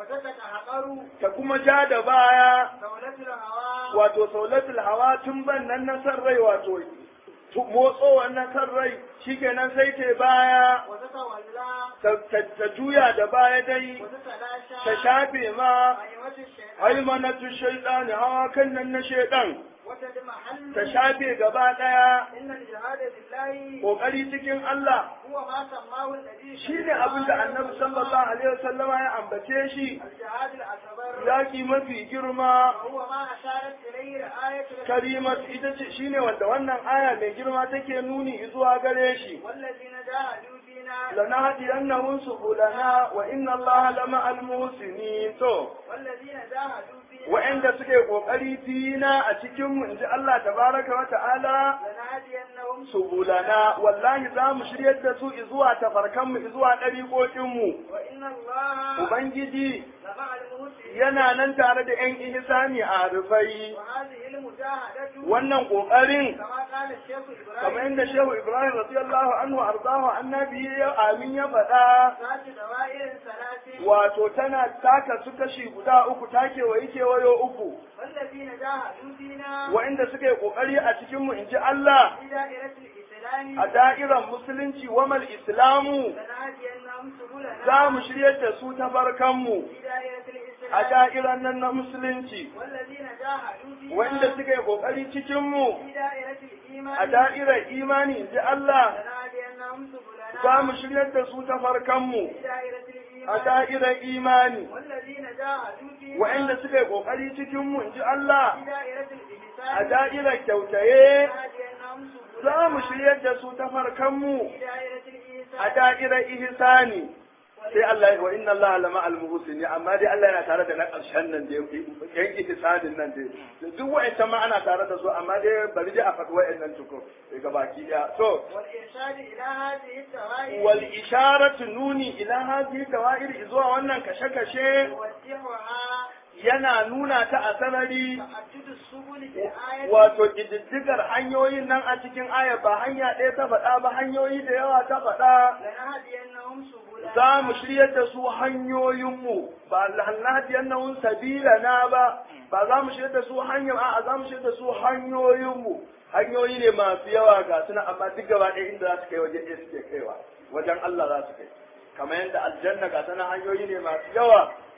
وتتحقر ta kuma ja da baya دولة الهوى wato saulatul hawa tun ban nan na san rai wato tu- motso wannan san rai shikenan sai ta baya وتتولى ta, ta, ta juya da baya dai وتتلاشى ta shafe ma أيوة الشيطان haimanatu shaitani hawa kan nan na shaidan وتدمحل ta shafe gaba daya إن الجهاد بالله kokari cikin Allah هو ما سماه النبي shine abin da annabi sallallahu alaihi wasallama ya ambace shi الجهاد الأكبر yaki mafi girma وهو ما أشارت إليه الآية karimat ita ce shine wanda wannan aya mai girma take nuni zuwa gare shi والذين جاهدوا فينا لنهدينهم سبلنا وإن الله لمع المحسنين to والذين جاهدوا فينا wa'anda suke kokari fina a cikin mu inji Allah tabaraka wa ta'ala لنهدينهم subulana wallahi za mu shiryar da su zuwa tafarkan mu zuwa ɗariƙoƙin mu وإن الله ubangiji لمع المحسنين yana nan tare da ƴan ihsani a rufai وهذه المجاهدة wannan kokarin كما قال الشيخ kamar إبراهيم yadda Shehu Ibrahim radiyallahu anhu ardahu annabi ya amin ya faɗa ذات دوائر ثلاث wato tana taka su kashi guda uku ta kewayi kewayo uku والذين جاهدوا فينا wa'inda suka yi kokari a cikin mu inji Allah في دائرة الإسلام a da'irar musulunci wamal islamu لنهدينهم سبلنا za mu shiryar da su ta barkanmu في دائرة a الإسلام da'irar nan na musulunci والذين جاهدوا فينا wa'inda suka yi kokari cikin mu في دائرة الإيمان a da'irar imani inji Allah لنهدينهم سبلنا za mu shiryar da su ta farkanmu في دائرة a الإيمان da'irar imani والذين جاهدوا فينا wa'inda suka yi kokari cikin mu inji Allah في دائرة a الإحسان da'irar kyautaye لنهدينهم سبلنا za mu shiryar da su ta farkanmu في دائرة a الإحسان da'irar ihsani sai Allah wa inna Allah lama al-muhsini amma dai Allah yana tare da na ƙarshen nan da yan ihsanin nan dai duk wa'ancan ma ana tare da su amma dai bari dai a faɗi wa'annan tuko daga baki ɗaya to والإرشاد إلى هذه الدوائر wal isharatu nuni ila hadhihi dawa'ir zuwa wannan kashe-kashe يوضحها yana nuna ta a sarari تعدد السبل في الآية wato ƙididdigar hanyoyin nan a cikin aya ba hanya ɗaya ta faɗa ba hanyoyi da yawa ta faɗa لنهدينهم سبلنا za mu shiryar da su hanyoyinmu ba lahnadiyannahum sabilana ba ba za mu shiryar da su hanyar a'a za mu shiryar da su hanyoyinmu hanyoyi ne masu yawa ga suna amma duk gaba ɗaya inda za su kai wajen ɗaya suke kaiwa wajen Allah za su kai kamar yadda aljanna ga sana hanyoyi ne masu yawa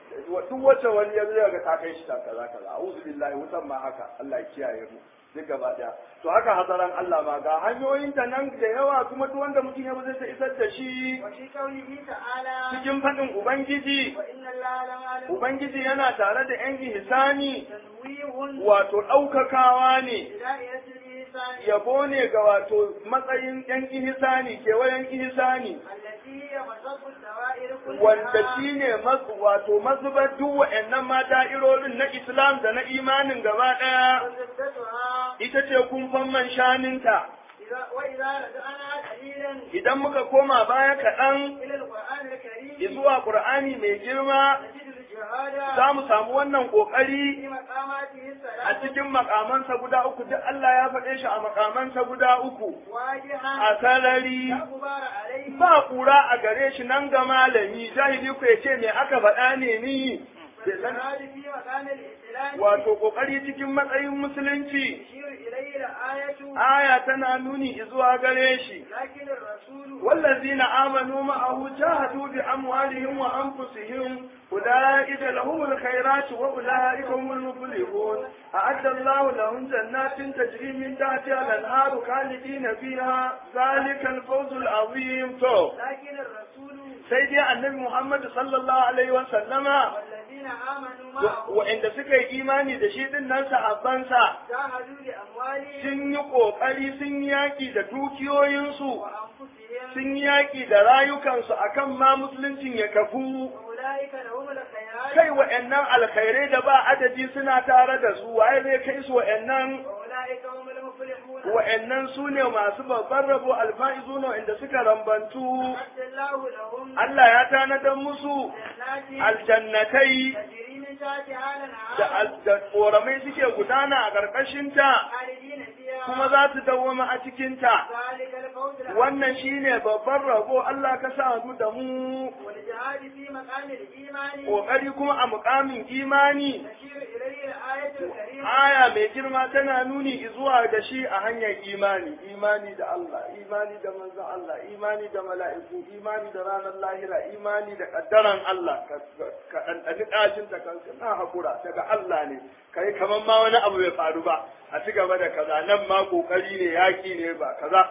duk wacce wani ya zai ga ta kai shi ta kaza kaza a'udhu billahi wutan ma haka Allah ya kiyaye mu duk gaba daya to haka hasaran Allah ma ga hanyoyin ta nan da yawa kuma duk wanda mutum ya zai ta isar da shi وفي قوله تعالى cikin faɗin ubangiji وإن الله لمعلم ubangiji yana tare da yan ihsani تنويه wato ɗaukakawa ne بداية الإنسان yabo ne ga wato matsayin yan ihsani kewayen ihsani التي هي مصب الدوائر كلها wanda shine mas- wato mazubar duk wa'annan ma da'irorin na Islam da na imanin gaba ɗaya وزبدتها ita ce kumfan man shaninta إذا وإذا رجعنا قليلا idan muka koma baya kaɗan إلى القرآن الكريم zuwa Ƙur'ani mai girma نجد الجهاد za mu samu wannan ƙoƙari في مقاماته a الثلاثة cikin makamansa guda uku duk Allah ya faɗe shi a makamansa guda uku واجها a sarari لا غبار عليه ba kura a gare shi nan ga malami jahili ku ya ce me aka faɗa ne ni bai san والجهاد في مقام الإسلام wato kokari cikin matsayin musulunci يشير إليه الآية aya tana nuni zuwa gare shi لكن الرسول والذين آمنوا معه جاهدوا بأموالهم وأنفسهم أولئك لهم الخيرات وأولئك هم المفلحون أعد الله لهم جنات تجري من تحتها الأنهار خالدين فيها ذلك الفوز العظيم تو لكن الرسول سيدي النبي محمد صلى الله عليه وسلم والذين آمنوا معه وعند suka yi imani da shi din nan sahabbansa جاهدوا بأموالهم sun yi ƙoƙari sun yi yaƙi da dukiyoyinsu وأنفسهم sun yi yaƙi da rayukansu akan ma musuluncin ya kafu وأولئك لهم الخيرات kai wa'annan alkhairai da ba adadi suna tare da su waye zai kai su wa'annan وأولئك هم المفلحون wa'annan su ne masu babban rabo alfa'izuna inda suka rambantu أعد الله لهم Allah ya tanadar musu جنات aljannatai تجري من تحتها da الأنهار al- da ƙoramai suke gudana a ƙarƙashinta خالدين فيها kuma za su dawwama a cikinta ذلك الفوز العظيم wannan shine babban rabo Allah ka sa mu da mu والجهاد في مقام الإيمان ƙoƙari kuma a muƙamin imani تشير إليه الآية الكريمة aya mai girma tana nuni zuwa da shi a hanyar imani imani da Allah imani da manzon Allah imani da mala'iku imani da ranar lahira imani da kaddaran Allah ka ka ɗanɗani ɗacin ta kanka na hakura daga Allah ne kai kamar ma wani abu bai faru ba a ci gaba da kaza nan ma kokari ne yaki ne ba kaza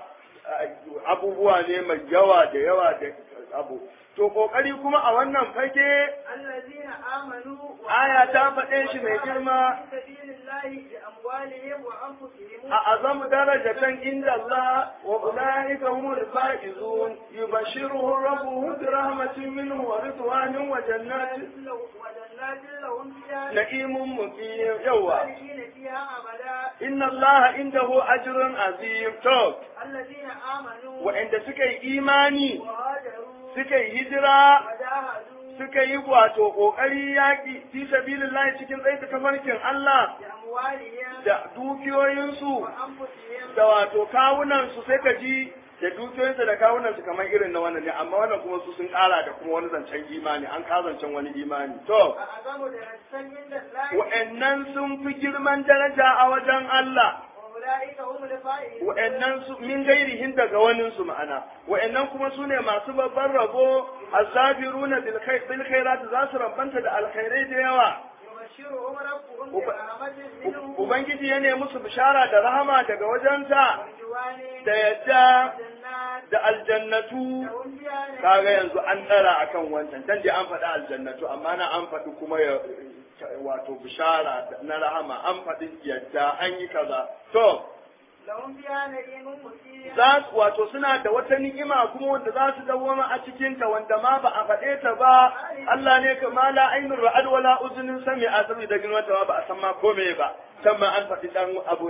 abubuwa ne mai yawa da yawa da abu to kokari kuma a wannan fage الذين آمنوا aya ta faɗe shi mai girma في سبيل الله بأموالهم وأنفسهم a azam darajatan inda Allah wa ulaika humul faizun yubashshiruhum rabbuhum bi rahmatin minhu wa ridwanin wa jannatin وجنات لهم فيها na'imun muqim yawa خالدين فيها أبدا inna Allah indahu ajrun azim to الذين آمنوا wa'anda suka yi imani وهاجروا suka yi hijira وجاهدوا suka yi wato kokari yaki fi sabilillah cikin tsaye tafarkin Allah بأموالهم da dukiyoyinsu وأنفسهم da wato kawunansu sai ka ji da dukiyoyinsu da kawunansu kamar irin na wannan ne amma wannan kuma su sun kara da kuma wani zancen imani an ka zancen wani imani to أعظم درجة عند الله wa'annan sun fi girman daraja a wajen Allah وأولئك هم الفائزون wa'annan su min gairihin daga wanin su ma'ana wa'annan kuma su ne masu babban rabo azabiruna bil khair bil khairat za su rabanta da alkhairai da yawa يبشرهم ربهم وب- برحمة منه ubangiji ya nemi musu bishara da rahama daga wajensa ورضوان da yadda جنات da aljannatu لهم فيها نعيم kaga yanzu an tsara akan wancan can dai an faɗi aljannatu amma na an faɗi kuma ya wato bishara na rahama an faɗi yadda an yi kaza to لهم فيها نعيم مقيم za su wato suna da wata ni'ima kuma wanda za su dawwama a cikin ta wanda ma ba a faɗe ta ba Allah ne ka ma la ainur ra'ad wala uzunin sami a saboda girman ta ma ba a san ma kome ba can ma an faɗi dan abu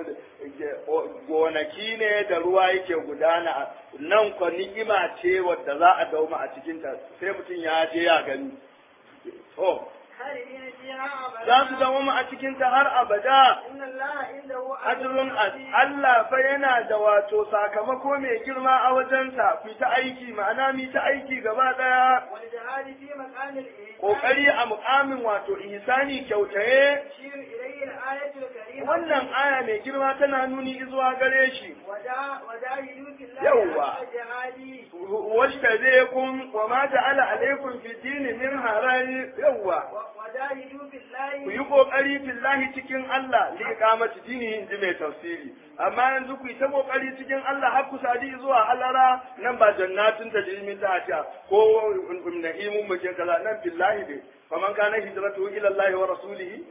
gonaki ne da ruwa yake gudana nan kwa ni'ima ce wadda za a dauma a cikin ta sai mutum ya je ya gani to خالدين فيها za su أبدا dawama a cikin ta har abada إن الله عنده ajrun عظيم Allah fa yana da wato sakamako mai girma a wajensa ku ta aiki ma'ana mi ta aiki gaba daya والجهاد في مكان الإيمان kokari a mukamin wato ihsani kyautaye يشير إليه الآية الكريمة wannan aya mai girma tana nuni zuwa gare shi وجا- وجاهدوا في الله يوا. حق جهاده washtazekum wa ma ja'ala alaykum fi dini min haraj yawa و- وجاهدوا في ku yi الله kokari fillahi cikin Allah li iqamati dini in ji mai tafsiri amma yanzu ku yi ta kokari cikin Allah har ku sadi zuwa halara nan ba jannatin ta jimi ta ta ko nahimun mu ke kaza nan fillahi dai faman kana hijratuhu ila Allah wa rasulihi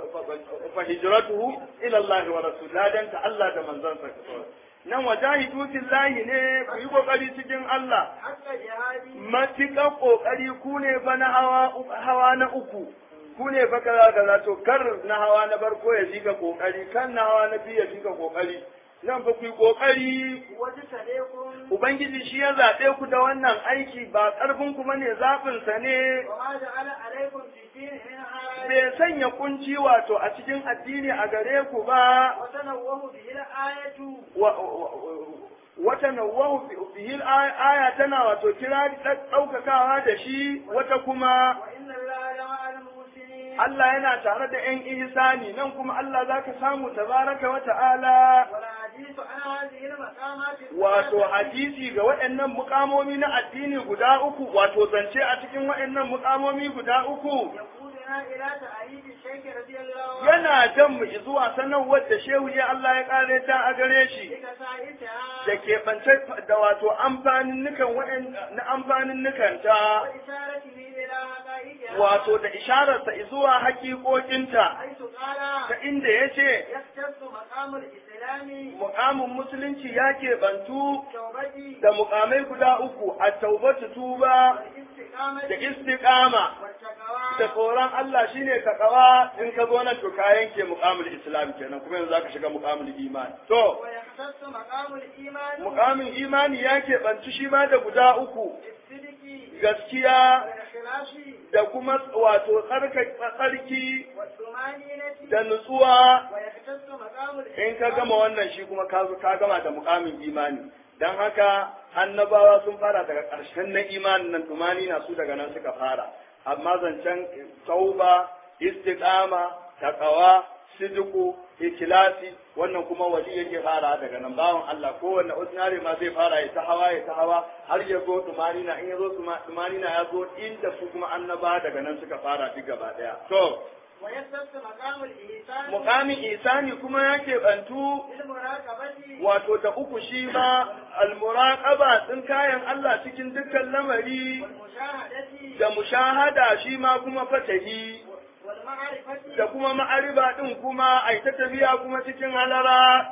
fa hijratuhu ila Allah wa rasulihi dan ta Allah da manzansa nan wajahidu fillahi ne ku yi kokari cikin Allah حق جهاده matuƙar ƙoƙari ku ne fa na hawa hawa na uku ku ne fa kaza kaza to kar na hawa na farko ya shiga ƙoƙari kan na hawa na biyu ya shiga ƙoƙari nan fa ku yi ƙoƙari وجسدكم ubangiji shi ya zaɓe ku da wannan aiki ba ƙarfin ku bane zaɓin sa ne وما جعل عليكم في الدين من حرج bai sanya kunci wato a cikin addini a gare ku ba وتنوه به الآية wa- wa- wata nawahu bihi aya tana wato kira ɗaukakawa da shi wata kuma وإن الله لمع المحسنين Allah yana tare da ‘yan ihsani nan kuma Allah za ka samu tabaraka wa ta'ala والحديث عن هذه المقامات wato الثلاثة hadisi ga waɗannan mukamomi na addini guda uku wato zance a cikin waɗannan mukamomi guda uku يقودنا إلى تأييد الشيخ رضي الله عنه yana jan mu zuwa sanarwar da shehu ya Allah ya ƙare ta a gare shi بكسائتها da keɓance da wato amfanin nukan waɗan na amfanin nukanta وإشارته إلى حقائقها wato da ishararsa zuwa haƙiƙoƙinta حيث قال ta inda ya ce يختص مقام الإسلام mukamin musulunci ya keɓantu توبتي da mukamai guda uku a taubatu tuba والاستقامة da istiqama والتقوى da tsoron Allah shine takawa in ka zo nan to ka yanke mukamul islam kenan kuma yanzu zaka shiga mukamul iman to ويختص مقام الإيمان mukamin imani ya keɓanci shi ma da guda uku بالصدق gaskiya والإخلاص da kuma wato tsarka- tsarki والطمأنينة da nutsuwa ويختص مقام in ka الإحسان gama wannan shi kuma ka zo ka gama da mukamin imani dan haka annabawa sun fara daga ƙarshen na imanin nan tumani na su daga nan suka fara amma zancen tauba istiqama taqwa sidiku ikilasi wannan kuma wali yake fara daga nan bawan Allah kowanne ordinary ma zai fara ya ta hawa ya ta hawa har ya zo tumani na in ya zo tumani na ya zo inda su kuma annaba daga nan suka fara duk gaba daya to ويختص مقام الإحسان mukamin isani kuma ya keɓantu بالمراقبة wato da uku shi ma almuraqaba din kayan Allah cikin dukkan lamari والمشاهدة da mushahada shi ma kuma fatahi والمعرفة da kuma ma'ariba din kuma ai ta tafiya kuma cikin halara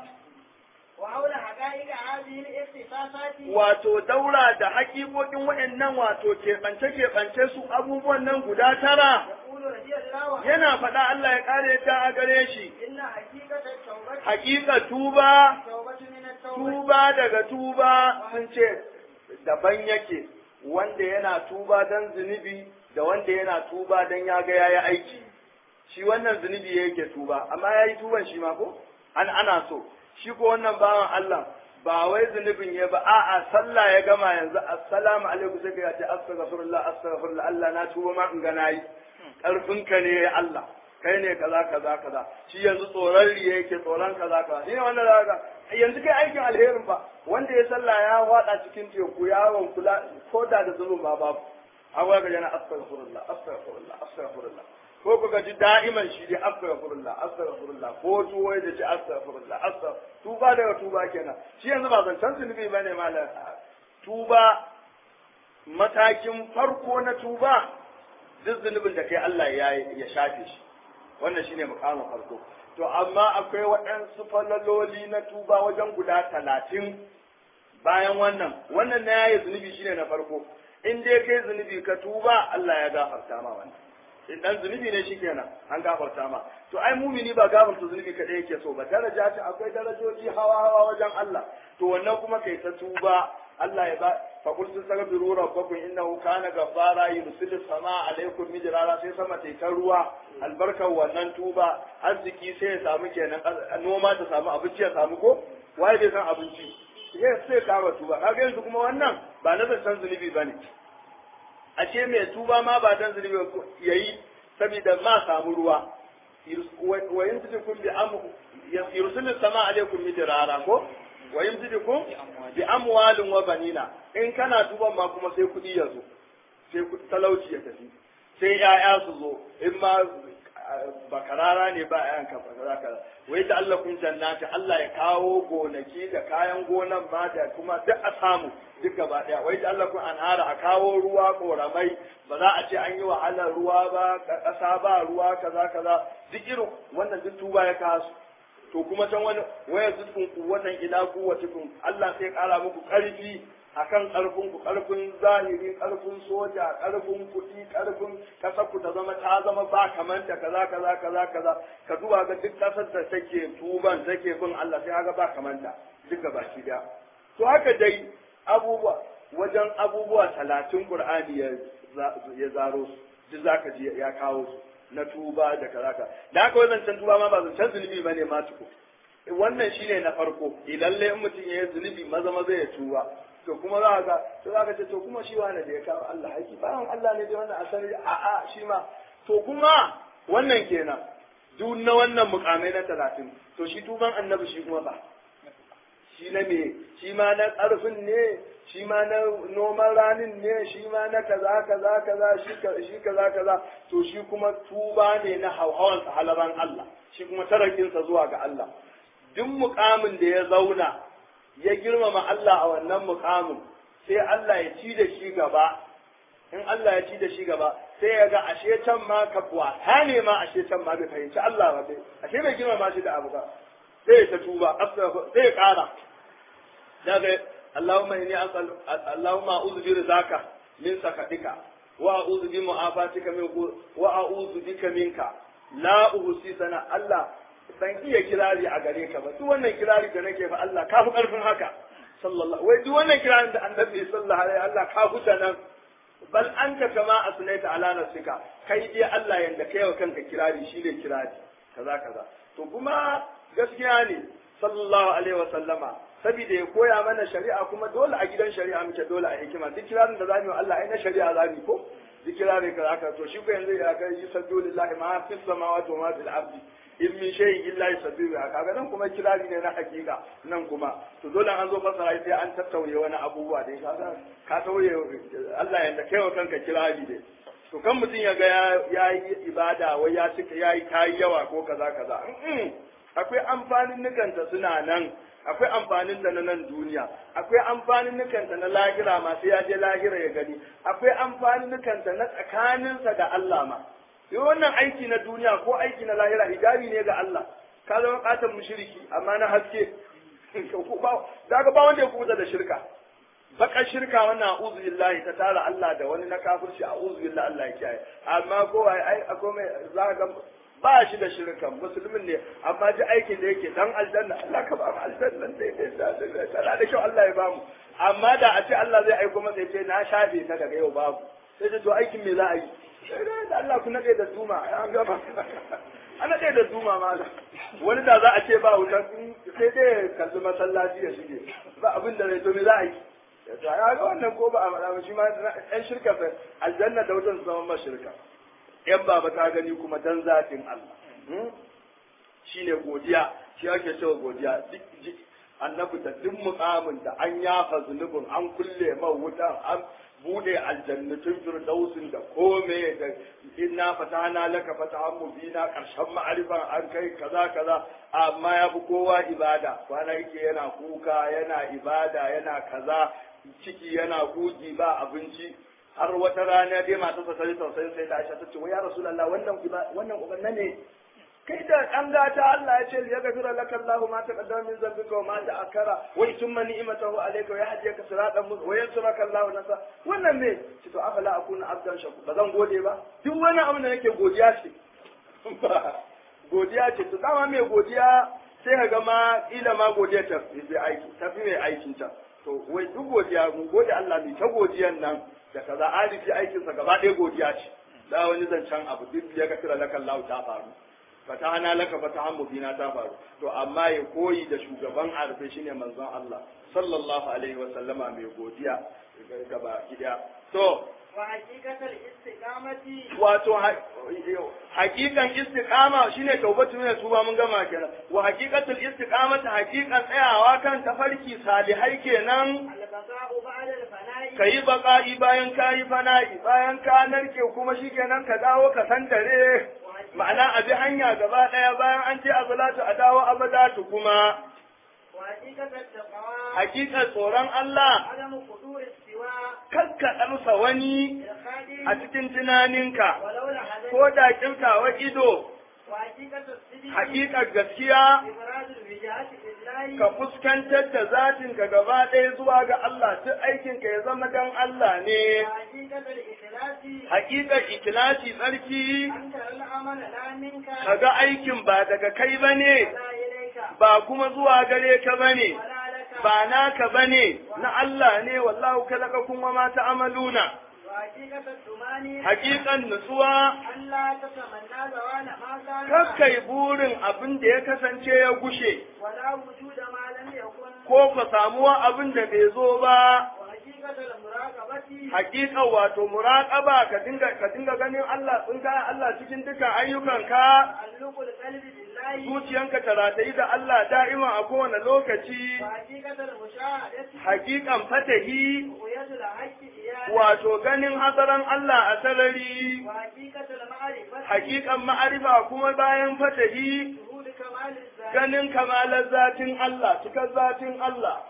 وحول حقائق هذه الاختصاصات wato daura da haƙiƙoƙin waɗannan wato keɓance keɓance su abubuwan nan guda tara يقول رضي الله عنه yana faɗa Allah ya ƙare ta a gare shi إن حقيقة التوبة haƙiƙa tuba التوبة من التوبة tuba daga tuba sun ce daban yake wanda yana tuba don zunubi da wanda yana tuba don ya ga yayi aiki shi wannan zunubi yake tuba amma yayi tuban shi ma ko an ana so shi ko wannan bawan Allah ba wai zunubin ya ba a'a sallah ya gama yanzu assalamu alaikum sai ka ce astaghfirullah astaghfirullah Allah na tuba ma in ga nayi karfinka ne ya Allah kai ne kaza kaza kaza shi yanzu tsoron riya yake tsoron kaza kaza shi ne wannan zaka yanzu kai aikin alherin ba wanda ya sallah ya wada cikin teku yawon kula ko da da zulum ba babu abuwa ga yana astaghfirullah astaghfirullah astaghfirullah ko ku gaji da'iman shi dai astaghfirullah astaghfirullah ko tuwo da ji astaghfirullah astaghfirullah tuba daga tuba kenan shi yanzu ba zancen zunubi bane malam tuba matakin farko na tuba duk zunubin da kai Allah ya ya shafe shi wannan shine mukamin farko to amma akwai waɗansu falaloli na tuba wajen guda talatin bayan wannan wannan na yayi zunubi shine na farko in dai kai zunubi ka tuba Allah ya gafarta ma wannan in dan zunubi ne shikenan an gafarta ma to ai mumini ba gafarta zunubi kadai yake so ba daraja ta akwai darajoji hawa hawa wajen Allah to wannan kuma kai ta tuba Allah ya ba fa qul tastaghfiru rabbakum innahu kana ghaffara yursilu samaa alaykum mijrara sai sama tai ta ruwa albarkar wannan tuba arziki sai ya samu kenan noma ta samu abinci ya samu ko waye bai san abinci sai sai kama tuba kaga yanzu kuma wannan ba na zancen zunubi bane a ce mai tuba ma ba dan zunubi yayi saboda ma samu ruwa wa yumsikum bi am yursilu sama alaikum midrara ko wa yumsikum bi amwalin wa banina in kana tuban ma kuma sai kudi ya zo sai talauci ya tafi sai ya'ya su zo in ma bakarara ne ba yan ka kaza kaza wai da Allah kun jannati Allah ya kawo gonaki da kayan gonan ma da kuma duk a samu duk gaba daya wai da Allah kun anhara a kawo ruwa koramai ba za a ce an yi wahalar ruwa ba kasa ba ruwa kaza kaza duk irin wannan duk tuba ya kasu to kuma can wani waya zukun kuwatan ila kuwatikum Allah sai kara muku karfi akan karfin ku karfin zahiri karfin soja karfin kuɗi karfin kasar ku ta zama ta zama ba kamanta kaza kaza kaza kaza ka duba ga duk kasar da take tuban take bin Allah sai haka ba kamanta duka baki da to haka dai abubuwa wajen abubuwa talatin Qur'ani ya ya zaro su duk zaka ji ya kawo su na tuba da kaza kaza da haka wannan can tuba ma ba zancen zunubi bane ma tuko wannan shine na farko idan lai mutum ya yi zunubi maza maza ya tuba to kuma za ka to za ka ce to kuma shi wani da ya kawo Allah haƙi bayan Allah ne da wannan asali a a shi ma to kuma wannan kenan duk na wannan mukamai na talatin to shi tuban annabi shi kuma ba shi na me shi ma na ƙarfin ne shi ma na noman ranin ne shi ma na kaza kaza kaza shi kaza kaza to shi kuma tuba ne na hauhawan halaban Allah shi kuma tarakinsa zuwa ga Allah duk mukamin da ya zauna ya girmama Allah a wannan mukamin sai Allah ya ci da shi gaba in Allah ya ci da shi gaba sai ya ga ashe can ma ka wata ne ma ashe can ma bai fahimci Allah ba bai ashe bai girmama shi da abu ba sai ta tuba sai ya kara daga Allahumma inni as'al Allahumma a'udhu bi rizaka min sakatika wa a'udhu bi mu'afatika min wa a'udhu bika minka la uhsi sana Allah ban iya kirari a gare ka ba duk wannan kirari da nake fa Allah ka fi karfin haka sallallahu wai duk wannan kirarin da annabi sallallahu alaihi Allah ka huta nan bal anta kama asnaita ala nafsika kai dai Allah yanda kai wa kanka kirari shine kirari kaza kaza to kuma gaskiya ne sallallahu alaihi wa sallama saboda ya koya mana shari'a kuma dole a gidan shari'a muke dole a hikima duk kirarin da zamu yi Allah ai na shari'a zamu ko duk kirari kaza kaza to shi ko yanzu ya kai yusabbihu lillahi ma fis samawati wa ma fil ardi in min shay'in illa yusabbihu kaga nan kuma kirari ne na hakika nan kuma to dole an zo fasara sai an tattauye wani abubuwa dai kaga ka tauye Allah yanda kai wa kanka kirari dai to kan mutum ya ga ya yi ibada wai ya cika ya yi kayi yawa ko kaza kaza akwai amfanin nukanta suna nan akwai amfanin ta na nan duniya akwai amfanin nukanta na lahira ma sai ya je lahira ya gani akwai amfanin nukanta na tsakaninsa da Allah ma yi wannan aiki na duniya ko aiki na lahira hijabi ne ga Allah ka zama katon mushriki amma na haske daga ba wanda ya kuta da shirka bakar shirka wannan a'udhu billahi ta tara Allah da wani na kafirci a'udhu billahi Allah ya kiyaye amma ko ai akwai mai za ga ba shi da shirkan musulmin ne amma ji aikin da yake dan aljanna Allah ka ba mu aljanna dai dai da tana da kyau Allah ya ba mu amma da a ce Allah zai aiko masa ce na shafe ta daga yau babu sai da to aikin me za a yi da Allah ku nade da duma an gama ana ɗaya da duma mala wani da za a ce ba wuta sai dai kalli masallaci ya shige ba abin da zai to me za a yi ya ga wannan ko ba a maɗa ba shi ma ɗan shirka fa aljanna da wutan zama ma shirka yan baba ta gani kuma dan zatin Allah shine godiya shi ake cewa godiya duk annabi da duk mukamin da an yafa zunubin an kulle man wutan an bude aljannatun firdausin da kome da inna fatana laka fatahan mubina karshen ma'arifan an kai kaza kaza amma ya fi kowa ibada kwana yake yana kuka yana ibada yana kaza ciki yana gugi ba abinci har wata rana dai masu sa sai tausayin sai da Aisha ta ce wai ya Rasulullah wannan wannan ubanna ne kai da an gata Allah ya ce ya gafira laka Allahu ma taqaddama min dhanbika wa ma ta'akkara wa yutimma ni'matahu alayka wa yahdiyaka siratan mustaqima wa yansuraka Allahu nasa wannan ne ce to afala akuna abdan shakur ba zan gode ba duk wani abin da nake godiya ce godiya ce to dama mai godiya sai ka ga ma ila ma godiya ta fi aiki ta fi mai aikin ta to wai duk godiya mu gode Allah mai ta godiyan nan da kaza alifi aikinsa gaba ɗaya godiya ce da wani zancen abu duk ya gafira laka Allah ta faru fatahana laka fatahan mubina ta faru to amma ya koyi da shugaban arfe shine manzon Allah sallallahu alaihi wa sallama mai godiya gaba gida to wa haqiqatal istiqamati wato hakikan istiqama shine taubatu ne tuba mun gama kenan wa haqiqatul istiqamati haqiqan tsayawa kan tafarki salihai kenan البقاء بعد الفناء kayi baka'i bayan kayi fana'i bayan ka narke kuma shikenan ka dawo ka san dare ma'ana a bi hanya gaba daya bayan an ce azalatu a dawo abadatu kuma وحقيقة التقوى hakikar tsoron Allah عدم قدور السواء kakka ɗarsa wani الخادم a cikin tunaninka ولو لحظة ko da kimtawa ido وحقيقة الصدق hakikar gaskiya إبراز الوجهات لله ka fuskantar da zatinka gaba ɗaya zuwa ga Allah duk aikinka ya zama dan Allah ne وحقيقة الإخلاص hakikar ikilasi tsarki أن ترى العمل لا منك kaga aikin ba daga kai bane ولا إليك ba kuma zuwa gare ka bane ولا لك ba naka bane na Allah ne wallahu kalakakum wa ma ta'maluna وحقيقة الثمانية hakikan nutsuwa أن لا تتمنى زوال ما كان kakkai burin abin da ya kasance ya gushe ولا وجود ما لم يكن ko ka samuwa abin da bai zo ba وحقيقة المراقبة hakika wato muraqaba ka dinga ka dinga ganin Allah tsin ka Allah cikin dukkan ayyukanka تعلق القلب بالله zuciyanka ta ratayi da Allah da'ima a kowane lokaci وحقيقة المشاهدة hakikan fatahi رؤية الحق إيانا wato ganin hasaran Allah a sarari وحقيقة المعرفة hakikan ma'arifa kuma bayan fatahi شهود كمال الذات ganin kamalar zatin Allah cikar zatin Allah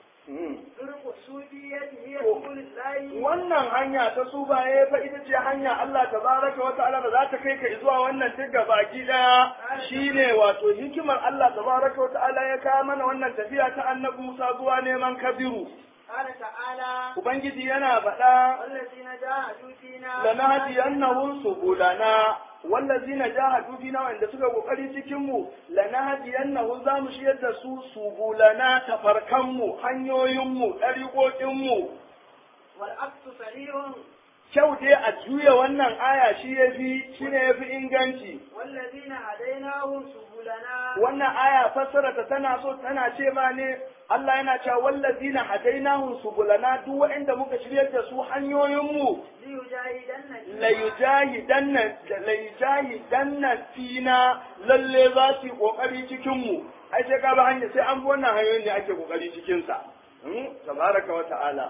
طرق الصوفية هي Oh. سبل الله wannan hanya ta subaye fa ita ce hanya Allah tabaraka wa ta'ala da za ta kai ka zuwa wannan tigga baki daya shine wato hikimar Allah tabaraka wa ta'ala ya kawo mana wannan tafiya ta annabi Musa zuwa neman kabiru قال تعالى ubangiji yana faɗa والذين جاهدوا فينا lanahdiyannahum subulana wallazina jahadu fina wanda suka kokari cikin mu lanahdiyannahum za mu shiyar da su subulana tafarkan mu hanyoyin mu dariƙoƙin mu والعكس صحيح kyau dai a juya wannan aya shi yafi shine yafi inganci والذين هديناهم سبلنا wannan aya fassara ta tana so tana ce ma ne Allah yana cewa wallazina hadainahum subulana duk waɗanda muka shiryar da su hanyoyin mu ليجاهدن la yujahidanna la yujahidanna fina lalle za su yi kokari cikin mu ai sai ka ba hanya sai an bi wannan hanyoyin ne ake kokari cikin sa Hmm? tabaraka wa ta'ala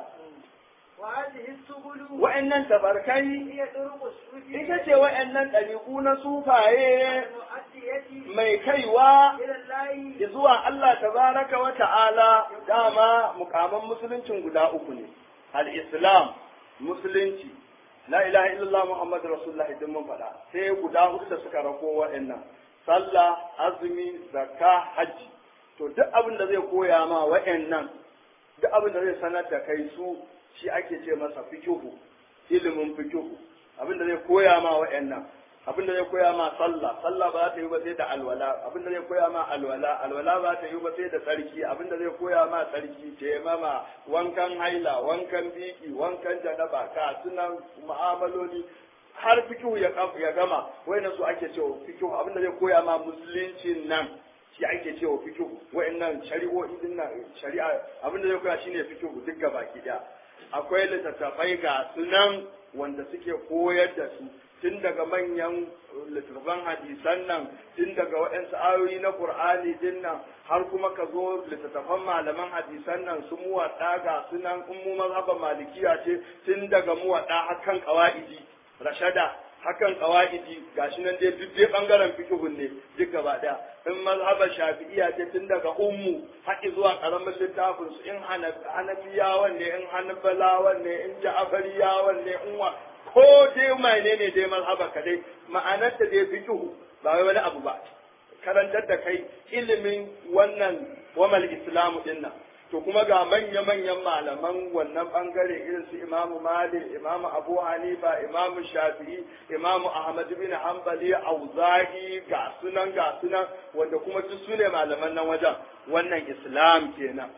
وهذه السبل wa'annan tabarkai هي طرق الصوفية ita ce wa'annan ɗariƙu na sufaye المؤدية mai kaiwa إلى الله zuwa Allah tabaraka wa ta'ala dama mukaman musuluncin guda uku ne al-islam musulunci la ilaha illallah muhammad rasulullah idan mun faɗa sai guda hudu da suka rako wa'annan sallah azumi zakka hajji to duk abin da zai koya ma wa'annan duk abin da zai sanar da kai su shi ake ce masa fikihu ilimin fikihu abin da zai koya ma wa'annan abin da zai koya ma sallah sallah ba za ta yi ba sai da alwala abin da zai koya ma alwala alwala ba ta yi ba sai da tsarki abin da zai koya ma tsarki taimama wankan haila wankan biki wankan janaba ka sunan mu'amaloli har fikihu ya kam- ya gama wayannan su ake cewa fikihu abin da zai koya ma musuluncin nan shi ake cewa fikihu wayannan shari'o'i din nan shari'a abin da zai koya shine fikihu duk gabaki daya akwai littattafai ga sunan wanda suke koyar da su tun daga manyan littattafan hadisan nan tun daga waɗansu ayoyi na qur'ani din nan har kuma ka zo littattafan malaman hadisan nan su muwaɗa ga sunan in mu mazhaban malikiya ce tun daga muwaɗa hakan qawaidi rashada hakan qawaidi gashi nan dai duk dai bangaren fiqhun ne duk gaba daya in mazhaban shafi'iyya ce tun daga ummu haƙi zuwa karamin littafin su in hanafiyawan ne in hanbalawan ne in ja'fariyawan ne in wa ko dai mai ne ne dai mazhaba ka dai ma'anar ta dai fiqhu ba wai wani abu ba karantar da kai ilimin wannan wamal islamu din nan to kuma ga manya-manyan malaman wannan bangare irin su imamu malik imamu abu hanifa imamu shafi'i imamu ahmad bin hanbali auzahi ga sunan ga sunan wanda kuma duk su ne malaman nan wajen wannan islam kenan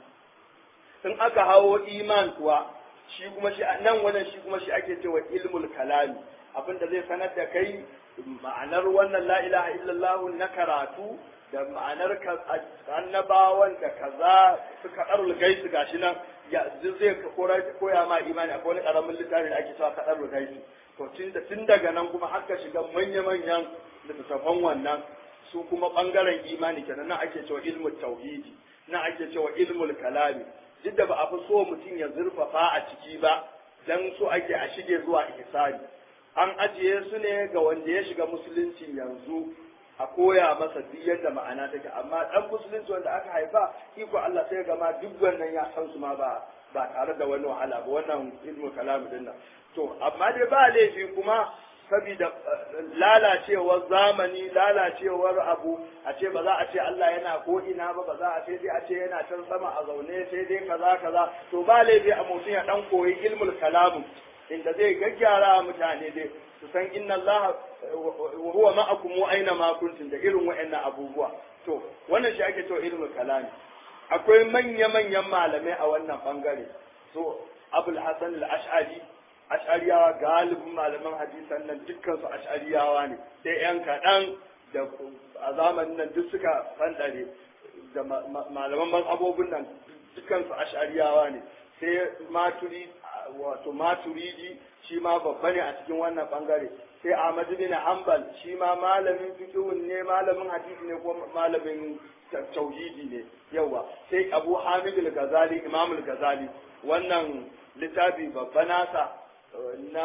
in aka hawo iman kuwa shi kuma shi nan wajen shi kuma shi ake cewa ilmul kalami abinda zai sanar da kai ma'anar wannan la ilaha illallah na karatu da ma'anar ka- annabawan da kaza suka ɗarul gaisu gashi nan ya zai ka kora- koya ma imani akwai wani ƙaramin littafi da ake cewa kaɗar gaisu to tun daga nan kuma haka shiga manya-manyan littattafan wannan su kuma bangaren imani kenan nan ake cewa ilmul tauhidi nan ake cewa ilmul kalami duk da ba a fi so mutum ya zurfafa a ciki ba dan so ake a shige zuwa ihsani an ajiye su ne ga wanda ya shiga musulunci yanzu a koya masa duk yadda ma'ana take amma dan musulunci wanda aka haifa iko Allah sai ga ma duk wannan ya san su ma ba ba tare da wani wahala ba wannan ilmu kalamu din nan to amma dai ba laifi kuma saboda lalacewar zamani lalacewar abu a ce ba za a ce Allah yana ko ina ba ba za a ce dai a ce yana can sama a zaune sai dai kaza kaza to ba laifi a mutum ya dan koyi ilmul kalamu inda zai gaggyara mutane dai su san inna Allah huwa ma'akum wa aina ma kuntum da irin wa'annan abubuwa to wannan shi ake cewa ilmul kalami akwai manya-manyan malamai a wannan bangare so abul hasan al-ash'ari ash'ariyawa galibin malaman hadisan nan dukkan su ash'ariyawa ne sai yan kaɗan da a zamanin nan duk suka fandare da malaman mazhabobin nan dukkan su ash'ariyawa ne sai maturi wato maturidi shi ma babba ne a cikin wannan bangare sai Ahmad bin Hanbal shi ma malamin fiqhun ne malamin hadisi ne ko malamin tauhidi ne yawa sai Abu Hamid al-Ghazali Imam al-Ghazali wannan littafi babba nasa na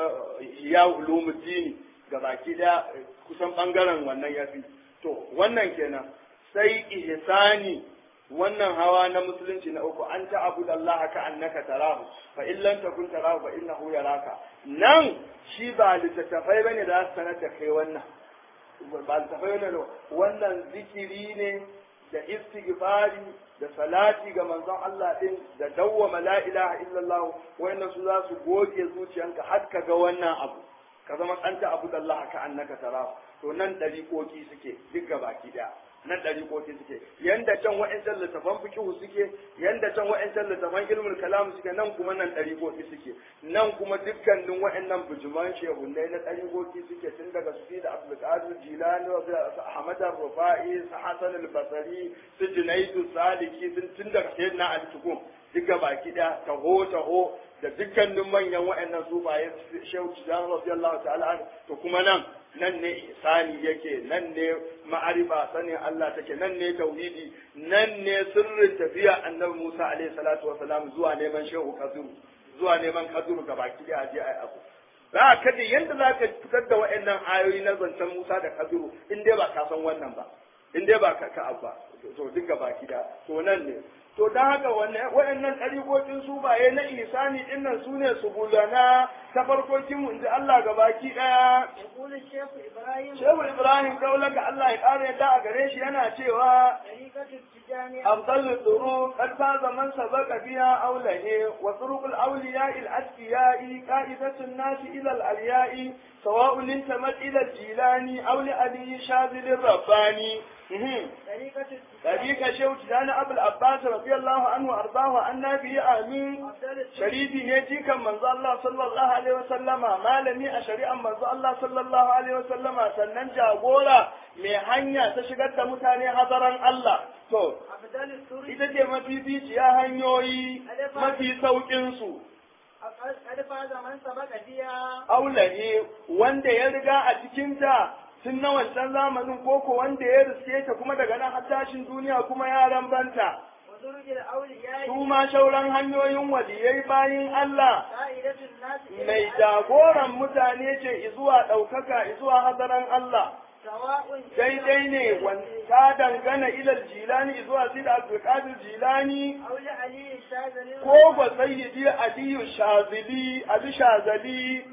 ya ulumuddin gabaki da kusan bangaren wannan yafi to wannan kenan sai ihsani wannan hawa na musulunci na uku an ta abu Allah ka annaka tarahu fa in lam takun tarahu fa innahu yaraka nan shi ba littattafai bane da su sanar da kai wannan ba littattafai bane wannan zikiri ne da istighfari da salati ga manzon Allah din da dawwama la ilaha illallah wayannan su za su goge zuciyanka har ka ga wannan abu ka zama tsanta abu da Allah ka annaka tarahu to nan dariƙoƙi suke duk gabaki daya nan ɗariƙoƙi suke yanda can wa'ancan littafan fikihu suke yanda can wa'ancan littafan ilmul kalam suke nan kuma nan ɗariƙoƙi suke nan kuma dukkanin wa'annan bujuman shehunnai na ɗariƙoƙi suke tun daga su da abdulkadir jilani su ahmad rufa'i su hasan al-basri su junaidu saliki sun tun daga sayyidina ali tukum duk baki ɗaya taho taho da dukkanin manyan wa'annan sufaye shehu tijan radiyallahu ta'ala to kuma nan nan ne ihsani yake nan ne ma'arifa sanin Allah take nan ne tauhidi nan ne sirrin tafiya annabi Musa alaihi salatu wasalam zuwa neman shehu kaziru zuwa neman kaziru ga baki da aje ai abu za ka da yanda za ka fitar da wa'annan ayoyi na zancen Musa da kaziru in dai ba ka san wannan ba in dai ba ka ka abba to duk ga baki da to nan ne to don haka waɗannan ɗariƙoƙin su baye na isani ɗin nan su ne su bulana ta farkokin mu inda Allah ga baki ɗaya. يقول الشيخ إبراهيم Shehu Ibrahim Kaulaka Allah ya ƙara yadda a gare shi yana cewa طريقة التجاني أفضل الطرق قد فاز من سبق بها أوله وطرق الأولياء الأتقياء قائدة الناس إلى الألياء سواء انتمت إلى الجيلاني أو لأبي شاذل الرباني مهم. طريقة طريقة شيخ تجان أبو العباس رضي الله عنه وأرضاه عن نبي آمين أفضل الطرق sharifi ne jikan manzo Allah sallallahu alaihi wasallama malami a shari'an manzo Allah sallallahu alaihi wasallama sannan jagora mai hanya ta shigar da mutane hazaran Allah to أفضل الطرق ita ce mafificiya hanyoyi mafi saukin su قد فاز من سبق فيها aulaye wanda ya riga a cikinta tun na wancan zamanin koko wanda ya riske ta kuma daga nan har tashin duniya kuma ya rambanta وطرق الأولياء su ma shauran hanyoyin waliyai bayin Allah قائدة الناس إلى mai الحق jagoran mutane ce izuwa ɗaukaka izuwa hadaran Allah سواء daidai ne wanda dangana ilal jilani izuwa sida abdulkadir jilani أو لعلي الشاذلي ko ba sayyidi aliyu shazili ali shazali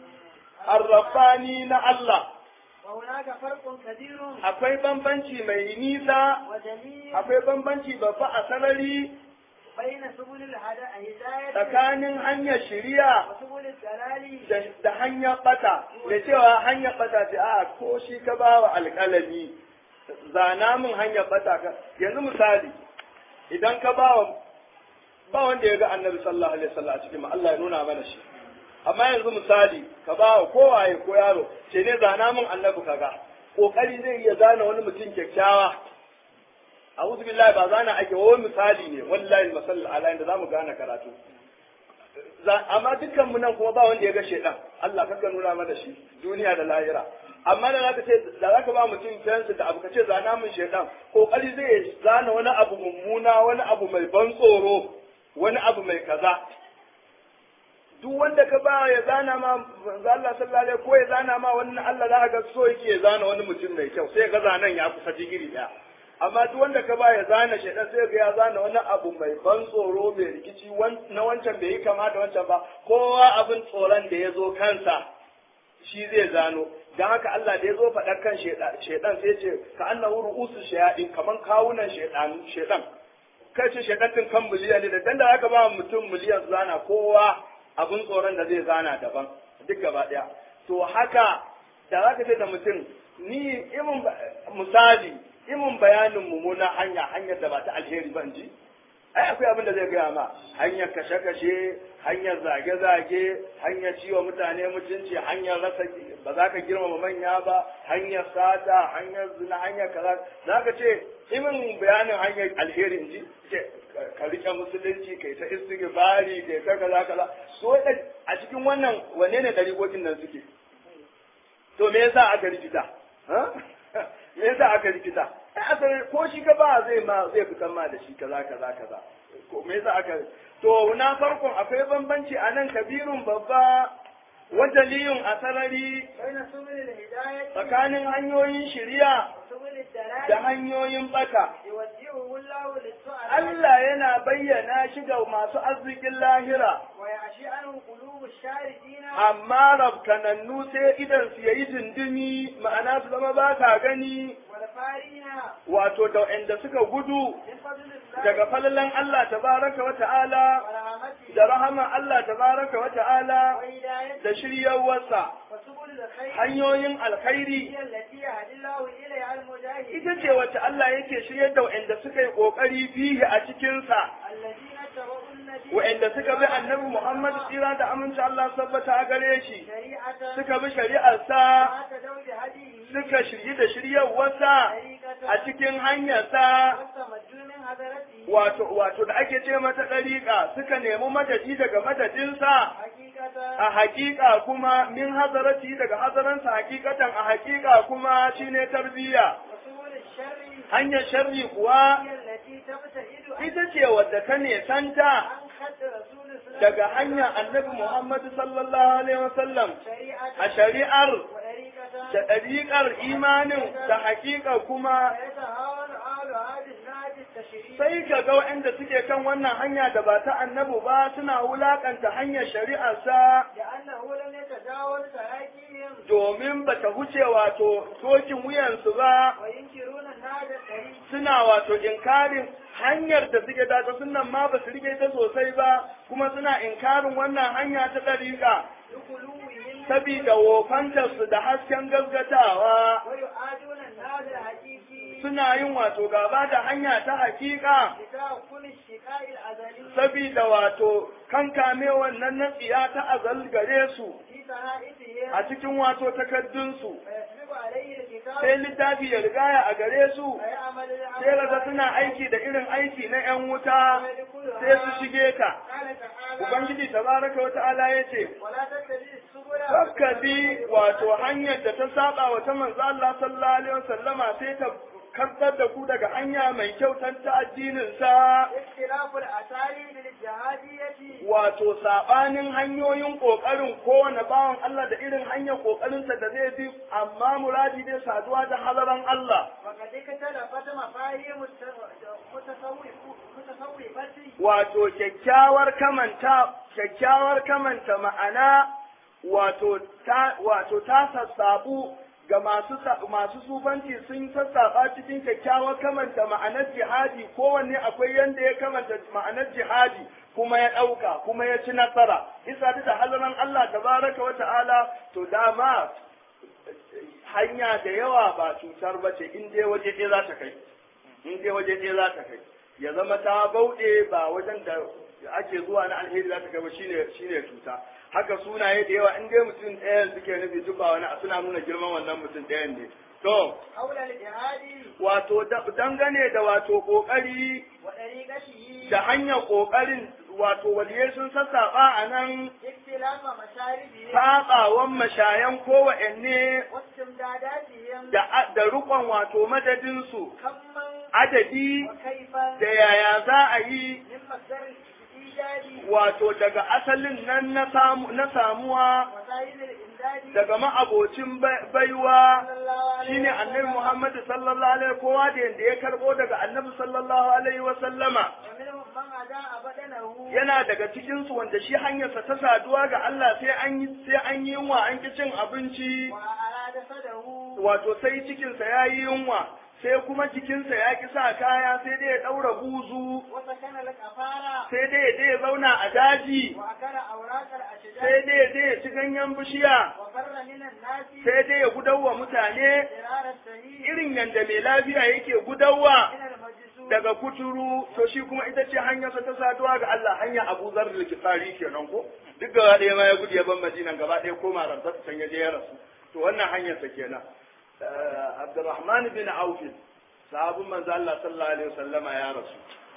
arrafani na Allah وهناك فرق كبير akwai bambanci mai nisa وجليل akwai bambanci babba a sarari بين سبل الهداية tsakanin hanyar shiriya وسبل الدلال da da hanyar bata da cewa hanyar bata ce a ko shi ka ba wa alƙalami zana min hanyar bata ka yanzu misali idan ka ba wa ba wanda ya ga annabi sallallahu alaihi wasallam a cikin mu Allah ya nuna mana shi amma yanzu misali ka ba wa kowaye ko yaro ce ne zana min annabi kaga kokari zai iya zana wani mutum kyakkyawa a'udhu billahi ba zana ake wani misali ne wallahi masallal ala inda zamu gane karatu amma dukkan mu nan kuma ba wanda ya ga shedan Allah kaka nuna mana shi duniya da lahira amma da zaka ce da zaka ba mutum fensu da abu ka ce zana mun shedan kokari zai zana wani abu mummuna wani abu mai ban tsoro wani abu mai kaza duk wanda ka ba ya zana ma manzo Allah sallallahu alaihi ko ya zana ma wani Allah za ga so yake ya zana wani mutum mai kyau sai ga zanan ya kusa digiri daya amma duk wanda ka ba ya zana shaidan sai ga ya zana wani abu mai ban tsoro mai rikici na wancan bai yi kama da wancan ba kowa abin tsoron da ya zo kansa shi zai zano don haka Allah da ya zo faɗar kan shaidan sai ce ka annahu ru'usu shayadin kaman kawunan shaidan shaidan kai ce shaidan din kan miliyan ne da dan da aka ba mutum miliyan zana kowa abin tsoron da zai zana daban duk gaba ɗaya to haka da za ka ce da mutum ni imin misali imin bayanin mummuna hanya hanyar da ba ta alheri ban ji ai akwai abin da zai gaya ma hanyar kashe-kashe hanyar zage-zage hanyar ciwo mutane mutunci hanyar rasa ba za ka girmama manya ba hanyar sata hanyar zina hanyar kaza za ka ce imin bayanin hanyar alheri in ji ka rike musulunci kai ta istighfari kai ta kaza kaza so a cikin wannan wanne ne dariƙokin nan suke to me yasa aka rikita me yasa aka rikita ai asali ko shi ka ba zai ma zai fitan ma da shi kaza kaza kaza ko me yasa aka to na farkon akwai bambanci a nan kabirun babba wajaliyun a sarari tsakanin hanyoyin shiriya da hanyoyin bata Allah yana bayyana shi ga masu arzikin lahira amma rabkanannu sai idan su yayi dindimi ma'ana su zama ba ka gani wato da inda suka gudu daga falalan Allah tabaraka wa ta'ala da rahaman Allah tabaraka wa ta'ala da shiryawarsa hanyoyin alkhairi ita ce wacce Allah yake shiryar da wa'anda suka yi kokari bihi a cikinsa wa'anda suka bi annabi Muhammad tsira da aminci Allah sabbata a gare shi suka bi shari'arsa suka shirye da shiryarwarsa a cikin hanyarsa wato wato da ake ce mata ɗariƙa suka nemi madadi daga madadinsa a hakika kuma min hazarati daga hazaransa hakikatan a hakika kuma shine tarbiyya hanyar sharri kuwa ita ce wadda ta nesanta daga hanyar annabi Muhammadu sallallahu alaihi wasallam a shari'ar da ɗariƙar imanin da hakika kuma sai ka ga waɗanda suke kan wannan hanya da ba ta annabu ba suna wulaƙanta hanyar shari'arsa domin ba ta huce wato tokin wuyansu ba suna wato inkarin hanyar da suke dace sunan ma ba su rike ta sosai ba kuma suna inkarin wannan hanya ta ɗariƙa sabida wofantarsu da hasken gaskatawa suna yin wato gaba da hanya ta hakika sabida wato kankame wannan na tsiya ta azal gare su a cikin wato takaddunsu sai littafi ya rigaya a gare su sai raga suna aiki da irin aiki na 'yan wuta sai su shige ka ubangiji tabaraka wa ta'ala ya ce Kakka bi wato hanyar da ta saba wa ta manzo Allah sallallahu alaihi wasallama sai ta karɓar da ku daga hanya mai kyau ta addinin sa wato sabanin hanyoyin kokarin kowane bawan Allah da irin hanyar kokarin sa da zai bi amma muradi dai saduwa da halaran Allah wato kyakkyawar kamanta kyakkyawar kamanta ma'ana wato ta wato ta sassabu ga masu masu sufanci sun sassaba cikin kyakkyawar kamanta ma'anar jihadi kowanne akwai yanda ya kamanta ma'anar jihadi kuma ya ɗauka kuma ya ci nasara isa da halaran Allah tabaraka wa ta'ala to dama hanya da yawa ba cutar ba ce in dai waje ɗaya za ta kai in dai waje ɗaya za ta kai ya zama ta bauɗe ba wajen da ake zuwa na alheri za ta kai ba shine shine cuta haka sunaye da yawa in dai mutum ɗayan suke nufi duk ba wani suna nuna girman wannan mutum ɗayan ne to wato dangane da wato kokari da hanyar kokarin wato waliyai sun sassaɓa a nan اختلاف مشاربهم saɓawan mashayan kowanne واستمداداتهم da da rukon wato madadinsu كما adadi وكيفا da yaya za a yi من مصدر الإيجاد wato daga asalin nan na samu na samuwa وسائل الإمداد daga ma'abocin bai- baiwa صلى الله عليه shine annabi وسلم. Muhammad sallallahu alaihi kowa da yanda ya karbo daga annabi sallallahu alaihi wa sallama ومنهم من أداء بدنه yana daga cikin su wanda shi hanyarsa ta saduwa ga Allah sai an yi sai an yi yunwa an ki cin abinci وأراد جسده wato sai cikinsa ya yi yunwa sai kuma jikinsa ya ki sa kaya sai dai ya ɗaura buzu وسكن الكفارة sai dai ya je ya zauna a daji وأكل أوراق الأشجار sai dai ya je ya ci ganyen bishiya وفر من الناس sai dai ya gudawa mutane فرار السهيل irin yanda mai lafiya yake gudawa من المجزوم daga kuturu to shi kuma ita ce hanyarsa ta saduwa ga Allah hanya Abu Zar da Kifari kenan ko duk gaba ɗaya ma ya gudu ya ban Madina gaba ɗaya koma rantsar can ya je ya rasu to wannan hanyarsa kenan Eh, Abdurrahman bin Auf sahabin manzo Allah sallallahu alaihi wasallama ya rasu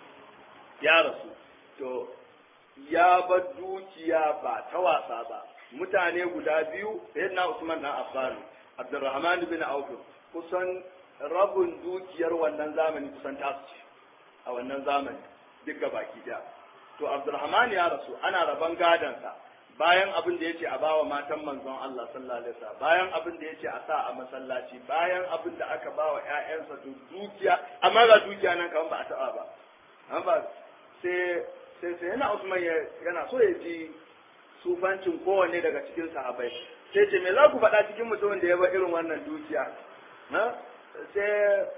ya rasu to ya bar dukiya ba ta wasa ba mutane guda biyu sayyidina Usman dan Affan Abdurrahman bin Auf kusan rabin dukiyar wannan zamani kusan tasu ce a wannan zamani duk ga baki daya to Abdurrahman ya rasu ana raban gadansa bayan abin da yace a bawa matan manzon Allah sallallahu alaihi wasallam bayan abin da yace a sa a masallaci bayan abin da aka bawa ƴaƴansa to dukiya amma ga dukiya nan kaman ba a taba ba amma sai sai sai yana Usman ya- yana so ya ji sufancin kowanne daga cikin sahabbai sai ce me za ku faɗa cikin mutumin da ya bar irin wannan dukiya na sai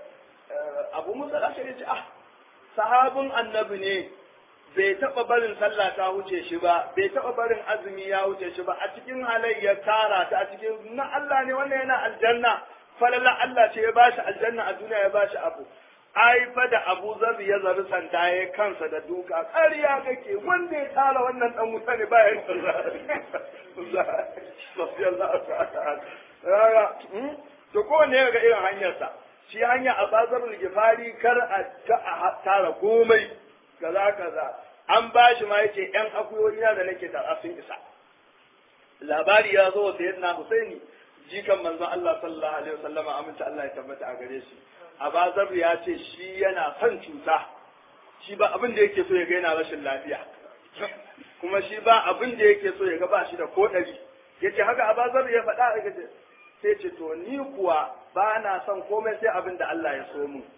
eh, abu musa da ce ah sahabin annabi ne bai taɓa barin sallah ta wuce shi ba bai taɓa barin azumi ya wuce shi ba a cikin halayyar tara ta a cikin na Allah ne wannan yana aljanna falala Allah ce ya bashi aljanna a duniya ya bashi abu ai fa da Abu Zar ya zabi sanda ya kansa da duka ƙarya kake wanda ya tara wannan dan wuta ne bayan to kowanne ya ga irin hanyarsa shi hanya a bazarul gifari kar a ta- a tara komai kaza kaza an ba shi ma yace yan akuyoyi na da nake tara sun isa labari ya zo da yadda Husaini jikan manzon Allah sallallahu alaihi wasallama aminta Allah ya tabbata a gare shi Abazar ya ce shi yana son cuta shi ba abin da yake so ya ga yana rashin lafiya kuma shi ba abin da yake so ya ga ba shi da ko ɗari yace haka Abazar ya faɗa a gaje sai ce to ni kuwa ba na son komai sai abin da Allah ya so mu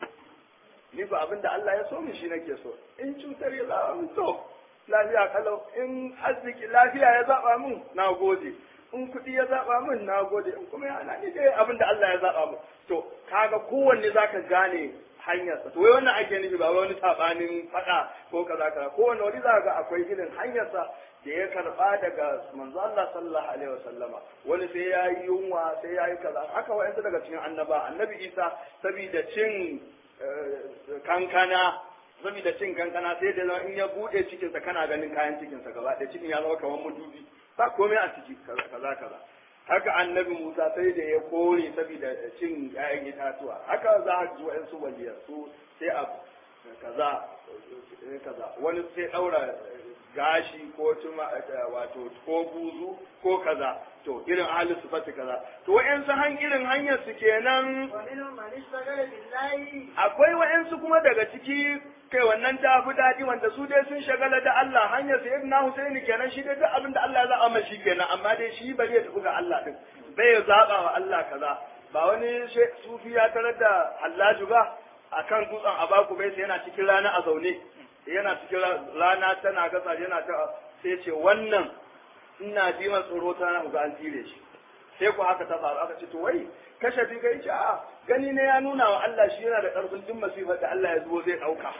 ni ba abin da Allah ya so mu shi nake so in cutar ya zaba min to lafiya kalau in arziki lafiya ya zaba min na gode in kuɗi ya zaba min na gode in kuma yana ni dai abin da Allah ya zaba min to kaga kowanne zaka gane hanyarsa to wai wannan ake nufi ba wai wani sabanin faɗa ko kaza kaza kowanne wani zaka ga akwai irin hanyarsa da ya karba daga manzo Allah sallallahu alaihi wasallama wani sai ya yi yunwa sai ya yi kaza haka wa'ansu daga cikin annaba annabi Isa saboda cin kankana saboda cin kankana sai da in ya bude cikinsa kana ganin kayan cikinsa gaba ɗaya cikin ya zama kamar mudubi ba komai a ciki kaza kaza haka annabi Musa sai da ya kore saboda cin ƴaƴan itatuwa haka za a ji wa'ansu waliyar su sai a kaza kaza wani sai ɗaura gashi ko tuma wato ko buzu ko kaza to irin ahalin sifati kaza to wa'ansu han irin hanyar su kenan ومنهم من اشتغل بالله akwai wa'ansu kuma daga ciki kai wannan ta fi daɗi wanda su dai sun shagala da Allah hanyar sai na Husaini kenan shi dai duk abin da Allah ya zaɓa mai shi kenan amma dai shi bari ya tafi ga Allah din bai zaɓa wa Allah kaza ba wani she- sufi ya tarar da Hallaju ba akan dutsen Abaku bai sai yana cikin rana a zaune yana cikin ra- rana tana gasa yana ta sai ce wannan ina ji man tsoro ta na ga an tire shi sai ku haka ta faru aka ce to wai kashe bi kai ce a gani ne ya nuna wa Allah shi yana da karfin duk masifar da Allah ya zo zai dauka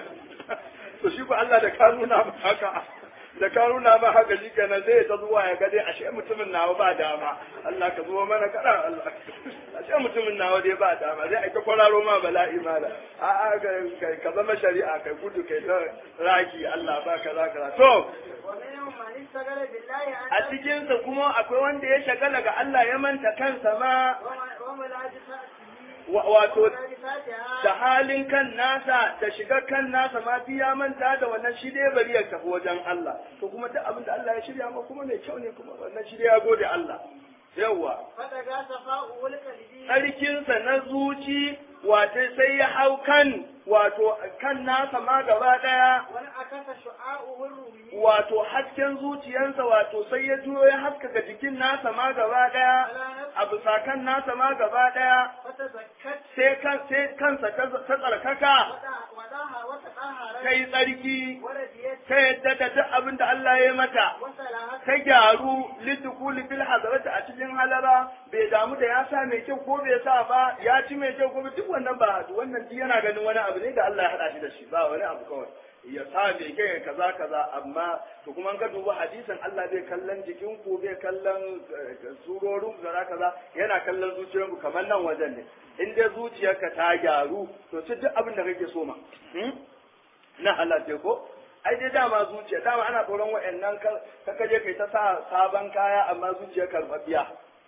to shi ku Allah da ka nuna ba haka da ka nuna ba haka shi kenan zai ta zuwa ya ga dai ashe mutumin nawa ba dama Allah ka zo mana kada Allah ashe mutumin nawa dai ba dama zai aika kwararo ma bala'i mala a a ka- ka zama shari'a kai gudu kai ta raki Allah ba kaza kaza to ومنهم من اشتغل بالله a عن cikinsa kuma akwai wanda ya shagala ga Allah ya manta kansa ma وملاجسته wa- wato وانبساطها da halin kan nasa da shiga kan nasa ma ya manta da wannan shi dai bari ya tafi wajen Allah to kuma duk abin da Allah ya shirya ma kuma mai kyau ne kuma wannan shi dai ya gode Allah yawwa فتجا صفاؤه القلبي tsarkinsa na zuci wato sai ya hau kan wato kan nasa ma gaba daya وانعكس شعاعه الرومي wato hasken zuciyarsa wato sai ya juyo ya haskaka jikin nasa ma gaba daya a bisa kan nasa ma gaba daya فتزكت sai kan sai kansa ta ta tsarkaka وداها وتطهرت ta yi tsarki ورديت ta yadda da duk abin da Allah ya mata وصلحت ta gyaru lidukuli fil hadarati a cikin halara bai damu da ya sa mai kyau ko bai sa ba ya ci mai kyau ko duk wannan ba wannan duk yana ganin wani abu ne da Allah ya hada shi da shi ba wani abu kawai ya sa mai kyau ya kaza kaza amma to kuma ga duba hadisin Allah bai kallon jikin ku bai kallon eh, surorin kaza kaza yana kallon zuciyarku kamar nan wajen ne in dai zuciyarka ta gyaru to ci duk abin da kake so ma hmm? na Allah ce ko ai dai dama zuciya dama ana tsoron wa'annan ka kaje kai ta sa sabon kaya amma zuciya karbabiya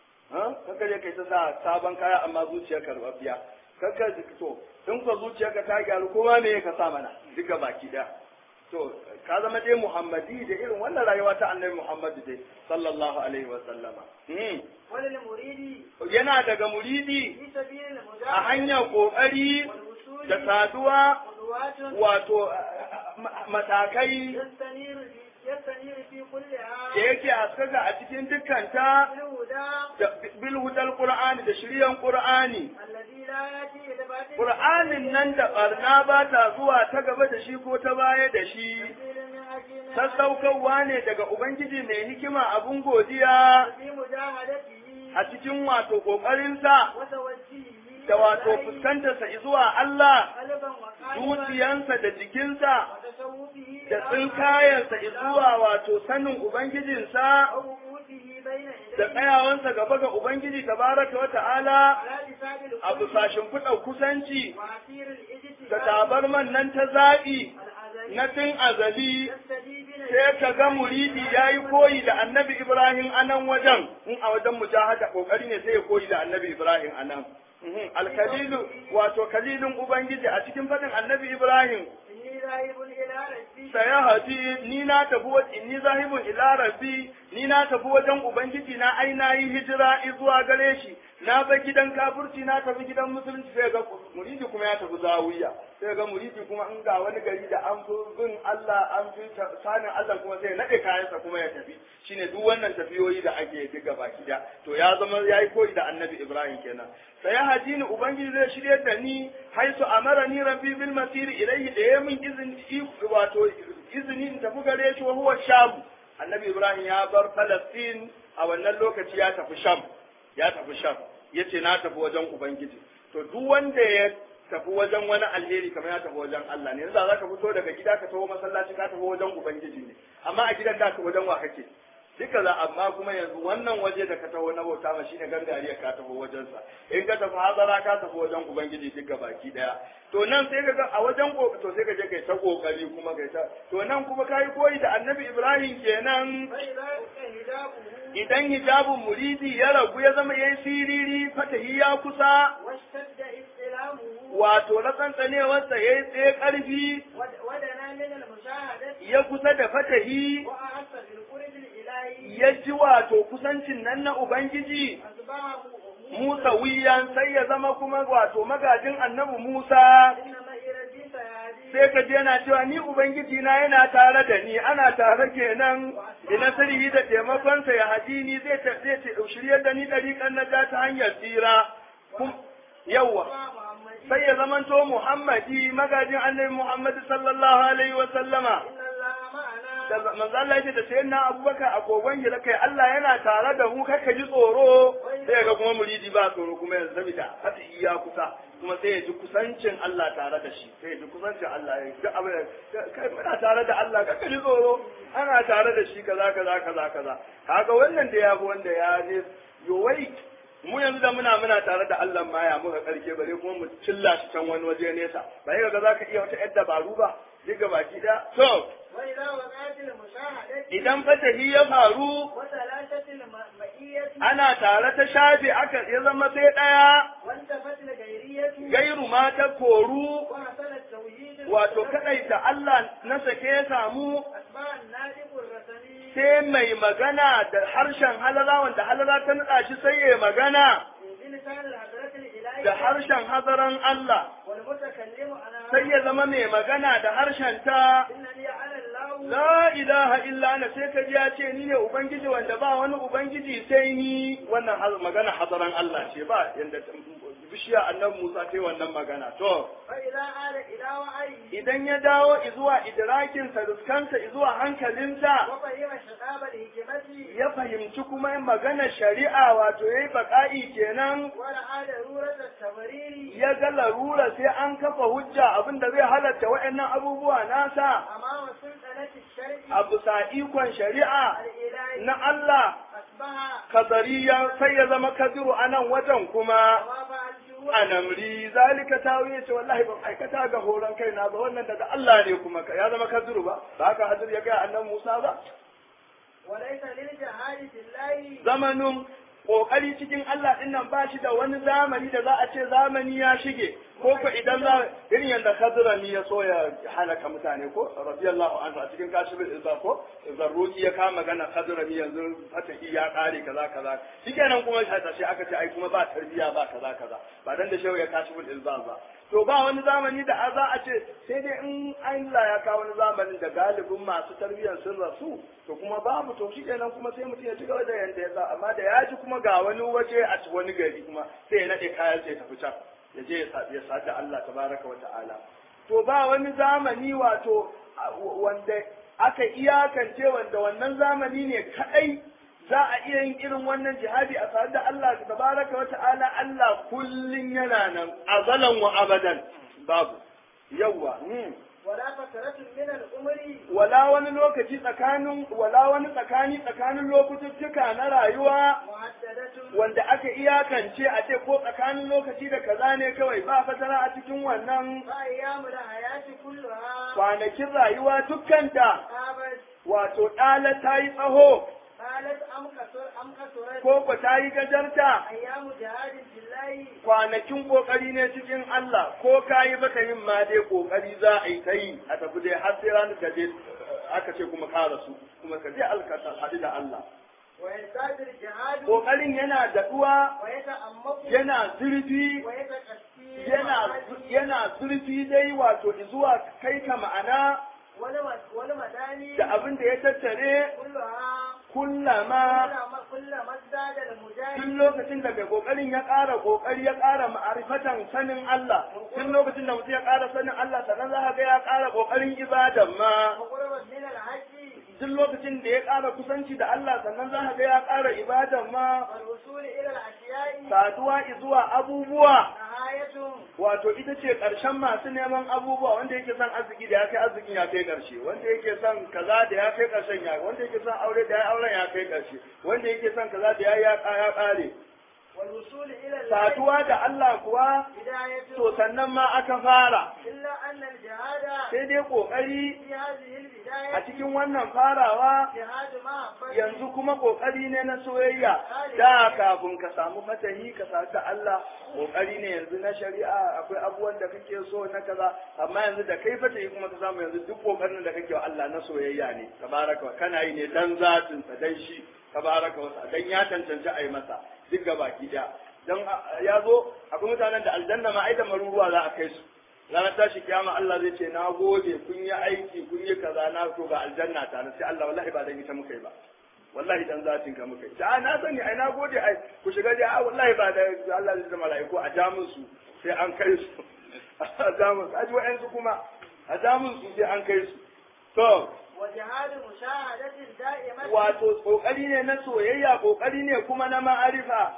ka kaje kai ta sa sabon kaya amma zuciya karbabiya kaka to in ko zuciyarka ta gyaru kuma me ka sa mana duka baki daya to ka zama dai muhammadi da irin wannan rayuwa ta annabi muhammadu dai sallallahu alaihi wa sallama Hmm. وللمريد yana daga muridi في سبيل a المجاهدة hanyar kokari والوصول da saduwa قدوات wato ma- matakai يستنير في يستنير في كلها da yake haskaka a cikin dukkanta بالهدى da bil hudal qur'ani da shiryan qur'ani الذي لا يأتي الباطل qur'anin nan da barna ba ta zuwa ta gaba da shi ko ta baya da shi تنزيل من حكيم sassaukarwa ne daga ubangiji mai hikima abun godiya في مجاهدته a cikin wato kokarinsa وتوجيهه da wato إليه fuskantarsa zuwa Allah قلبا وقالبا zuciyansa da jikinsa وتصوفه da tsinkayensa zuwa wato sanin ubangijinsa ووقوفه بين da يديه tsayawansa gaba ga ubangiji tabaraka wa ta'ala على لسان a القلب bisa kuɗa kusanci وعسير da الاجتهاد tabarman nan ta zaɓi الأزلي na tun azali يستجيب sai ka ga muridi ya yi koyi da annabi Ibrahim a nan wajen in a wajen mujahada kokari ne sai ya koyi da annabi Ibrahim a nan Mhm. alkalilu wato kalilin ubangiji a cikin faɗin annabi Ibrahim إني ذاهب إلى ربي saya hadi ni na tafi wa inni zahibun ila rabbi ni na tafi wajen ubangiji na ai na yi hijira zuwa gare shi na bar gidan kafirci na tafi gidan musulunci sai ga muridi kuma ya tafi zawiya sai ga muridi kuma in ga wani gari da an fi bin Allah an fi ta- sanin Allah kuma sai ya nade kayansa kuma ya tafi shine duk wannan tafiyoyi da ake diga baki da to ya zama yayi koyi da annabi Ibrahim kenan sai hadini ubangiji zai shirye da ni haisu amarani rabbi bil masir ilayhi da ya min izini wato izini in tafi gare shi wa huwa sham annabi Ibrahim ya bar Palestine a wannan lokaci ya tafi sham ya tafi sham yace na tafi wajen ubangiji to duk wanda ya tafi wajen wani alheri kamar ya tafi wajen Allah ne yanzu za ka fito daga gida ka taho masallaci ka tafi wajen ubangiji ne amma a gidan da ka wajen wa kake duka za amma kuma yanzu wannan waje da ka taho na bauta ma shine gangariya ka taho wajensa in ka tafi hazara ka tafi wajen ubangiji duka baki daya to nan sai ka ga a wajen ko to sai ka je kai ta kokari kuma kai ta to nan kuma kai koyi da annabi Ibrahim kenan فإذا هدابه idan hijabun muridi ya ragu ya zama yayi siriri fatahi ya kusa واشتد استلامه wato ratsantsanewarsa ya yi tsaye ƙarfi ود- ودنا من المشاهدة ya kusa da fatahi وأحس بالقرب الإلهي ya ji wato kusancin nan na Ubangiji أصبحه Musa wiyan sai ya zama kuma wato magajin annabi Musa إنما إرادي سيهدي sai ka je yana cewa ni Ubangiji na yana tare da ni ana tare kenan ina sirri da taimakonsa ya haji ni zai ta- zai ta- shiryar da ni ɗariƙan na ta hanyar tsira Kum- yawwa محمد sai ya zamanto Muhammadi magajin annabi Muhammad sallallahu alaihi wa sallama إن الله معنا da manzo Allah yake da sayyidina Abubakar a kogon gida kai Allah yana tare da mu kai ka ji tsoro sai ga kuma muridi ba tsoro kuma yanzu saboda hata iya kusa kuma sai ya ji kusancin Allah tare da shi sai ya ji kusancin Allah ya ji abin da kai muna tare da Allah ka ji tsoro ana tare da shi kaza kaza kaza kaza kaga wannan da ya bi wanda ya je yo wai mu yanzu da muna muna tare da Allah ma ya muka karke bare kuma mu cilla shi can wani waje nesa ba ga za ka iya wata yar dabaru ba diga baki da to وإذا وقعت المشاهدة idan fatahi ya faru وثلاثة المئية ana tare ta shafe aka ya zama sai ɗaya وانتفت الغيرية gairu ma ta koru وحصل التوحيد wato kadaita Allah na sake ya samu أتباع النادب الرسمي sai mai magana da harshen halala wanda halala ta nada shi sai ya magana بلسان الحضرة الإلهية da harshen hadaran Allah والمتكلم على sai ya zama mai magana da harshen ta إنني على الله La ilaha illa ana sai ka ji ya ce ni ne Ubangiji wanda ba wani Ubangiji sai ni wannan haz- magana hadaran Allah ce ba yanda bishiya annabi Musa ta yi wannan magana to فإذا عاد إلى وعيه idan ya dawo izuwa idrakinsa ruskansa izuwa hankalinsa وفهم شباب الهجمة ya fahimci kuma magana shari'a wato yayi baka'i kenan ورعى ضرورة التمرير ya ga larura sai an kafa hujja abinda zai halatta waɗannan abubuwa nasa أمام سلطنة الشرع a bisa ikon shari'a الإلهي na Allah أصبح kadariya sai ya zama kadiru a nan wajen kuma وما فعلته a namri zalika tawiye ce wallahi ban aikata ga horon kaina ba wannan daga Allah ne kuma ya zama kadiru ba ba haka hadir ya ga annan Musa ba وليس للجهاد في الله zamanin kokari cikin Allah din nan ba shi da wani zamani da za a ce zamani ya shige ko ko idan za irin yadda Khadrami ya so ya halaka mutane ko radiyallahu anhu a cikin kashifin izza ko zarruki ya kama magana Khadrami yanzu fatahi ya kare kaza kaza shikenan kuma sai aka ce ai kuma ba tarbiya ba kaza kaza ba dan da shehu ya kashifin izza ba to ba wani zamani da za a ce sai dai in Allah ya kawo wani zamanin da galibin masu tarbiyyar sun rasu to kuma babu to shi kenan kuma sai mutum ya ci gaba da yanda ya sa amma da ya ji kuma ga wani waje a wani gari kuma sai ya nade kayan sai tafi can ya je ya sadu Allah tabaraka wa ta'ala to ba wani zamani wato wanda aka iyakance wanda wannan zamani ne kadai za a iya yin irin wannan jihadi a sadu da Allah tabaraka wa ta'ala Allah kullun yana nan azalan wa abadan babu yawa ولا فترة من العمر wala wani lokaci tsakanin wala wani tsakani tsakanin lokututtuka na rayuwa محددة wanda aka iyakance a ce ko tsakanin lokaci da kaza ne kawai ba fatara a cikin wannan فأيام الحياة كلها kwanakin rayuwa dukkanta قامت wato ɗala ta yi tsaho قالت أم كسر أم كسرت ko ko ta yi gajarta أيام جهاد في الله kwanakin kokari ne cikin Allah ko ka yi baka yin ma dai kokari za a yi ta yi a tafi dai har sai ranar da dai aka ce kuma ka rasu kuma ka je alkata hadu da Allah ويزداد الجهاد kokarin yana daɗuwa ويتعمق yana zurfi ويتكثير yana yana zurfi dai wato zuwa kai ka ma'ana والم- والمداني da abin da ya tattare كلها kullama كلما كلما ازداد المجاهد tun lokacin da mai kokarin ya ƙara kokari ya ƙara ma'arifatan sanin Allah tun lokacin da mutum ya ƙara sanin Allah sannan za ka ga ya ƙara kokarin ibadan ma وقربت من الحج duk lokacin da ya ƙara kusanci da Allah sannan za ka ga ya ƙara ibadan ma والوصول إلى الأشياء saduwa zuwa abubuwa نهاية wato ita ce ƙarshen masu neman abubuwa wanda yake son arziki da ya kai arzikin ya kai ƙarshe wanda yake son kaza da ya kai ƙarshen ya wanda yake son aure da ya auren ya kai ƙarshe wanda yake son kaza da ya ya ya ƙare والوصول إلى الله saduwa da Allah kuwa بداية to sannan ma aka fara إلا أن الجهاد sai dai kokari في هذه a البداية cikin wannan farawa جهاد محبة yanzu kuma kokari ne na soyayya da kafin ka samu fatahi ka sadu da Allah kokari ne yanzu na shari'a akwai abubuwan da kake so na kaza amma yanzu da kai fatahi kuma ka samu yanzu duk kokarin da kake wa Allah na soyayya ne tabaraka wa kana yi ne dan zatin sa dan shi tabaraka wa ta'ala dan ya tantance ai masa duk gabaki daya dan ya zo akwai mutanen da aljanna ma ai da maruruwa za a kai su ranar tashi kiyama Allah zai ce na gode kun yi aiki kun yi kaza na to ga aljanna ta sai Allah wallahi ba dan ita muka yi ba wallahi dan zatin ka muka yi ta na sani ai na gode ai ku shiga dai a wallahi ba da Allah zai zama malaiku a jamun su sai an kai su a jamun su aji wa'ansu kuma a jamun su sai an kai su to وجهاد مشاهدة دائمة wato kokari ne na soyayya kokari ne kuma na ma'arifa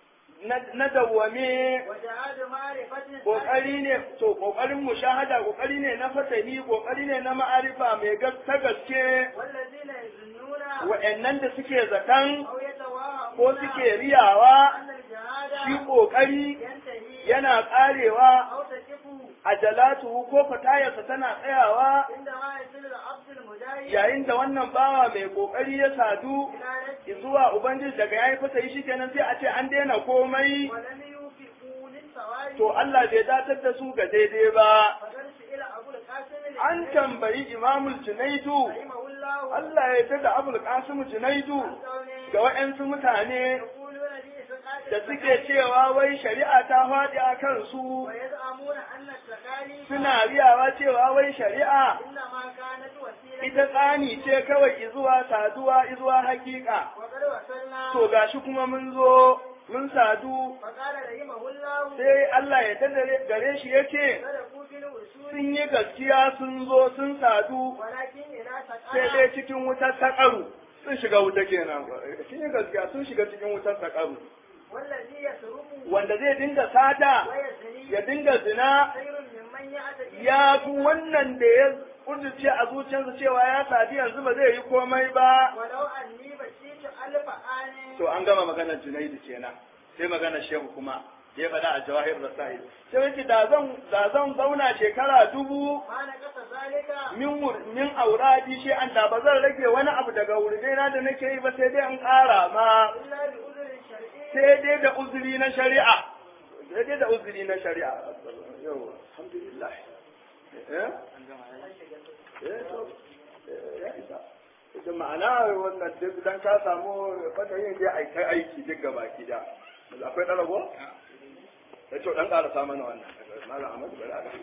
na dawwame وجهاد معرفة kokari ne to kokarin mushahada kokari ne na fatahi kokari ne na ma'arifa mai ta gaske والذين يظنون wa'annan da suke zaton أو يتوهمون ko suke riyawa أن الجهاد shi kokari ينتهي yana karewa أو تكف ajalatu ko fatayarsa tana tsayawa عندما يصل العبد المجاهد yayin da wannan bawa mai kokari ya sadu إلى نفسه zuwa ubangiji daga yayi fatahi shikenan sai a ce an daina komai ولم يوفقوا للثواب to Allah bai datar da su ga daidai ba فقد سئل أبو القاسم an tambayi imamul junaidu رحمه الله Allah ya yarda da abul qasim junaidu عن قوله ga wa'yansu mutane يقولون بإسقاط da suke cewa wai shari'a ta faɗi a kansu ويزعمون أن التكاليف suna riyawa cewa wai shari'a إنما كانت وسيلة ita tsani ce kawai izuwa saduwa izuwa hakika وقد وصلنا to gashi kuma mun zo mun sadu فقال رحمه الله sai Allah ya tada gare shi yake صدقوا في الوصول sun yi gaskiya sun zo sun sadu ولكن إذا sai سقط dai cikin wutar saƙaru sun shiga wuta kenan sun yi gaskiya sun shiga cikin wutar saƙaru والذي يسرق wanda zai dinga sata ويزني ya dinga zina خير ممن يعتدي ya fi wannan da ya kudurce a zuciyarsa cewa ya sadi yanzu ba zai yi komai ba ولو أني بشيت ألف آن to an gama maganar junaidu kenan sai maganar shehu kuma ya faɗa a jawahir rasail sai wace da zan da zan zauna shekara dubu ما نقص ذلك min wur- min auradi shi an da ba zan rage wani abu daga wurdena da nake yi ba sai dai in ƙara ma إلا بأذر شرعي sai dai da uzuri na shari'a sai dai da uzuri na shari'a yau alhamdulillah eh eh to eh, ya isa ita ma'ana wannan duk dan ka samu fata yin dai ai kai aiki duk gaba gida akwai ɗarago? ya ce dan ƙarasa mana wannan malam Ahmad bari a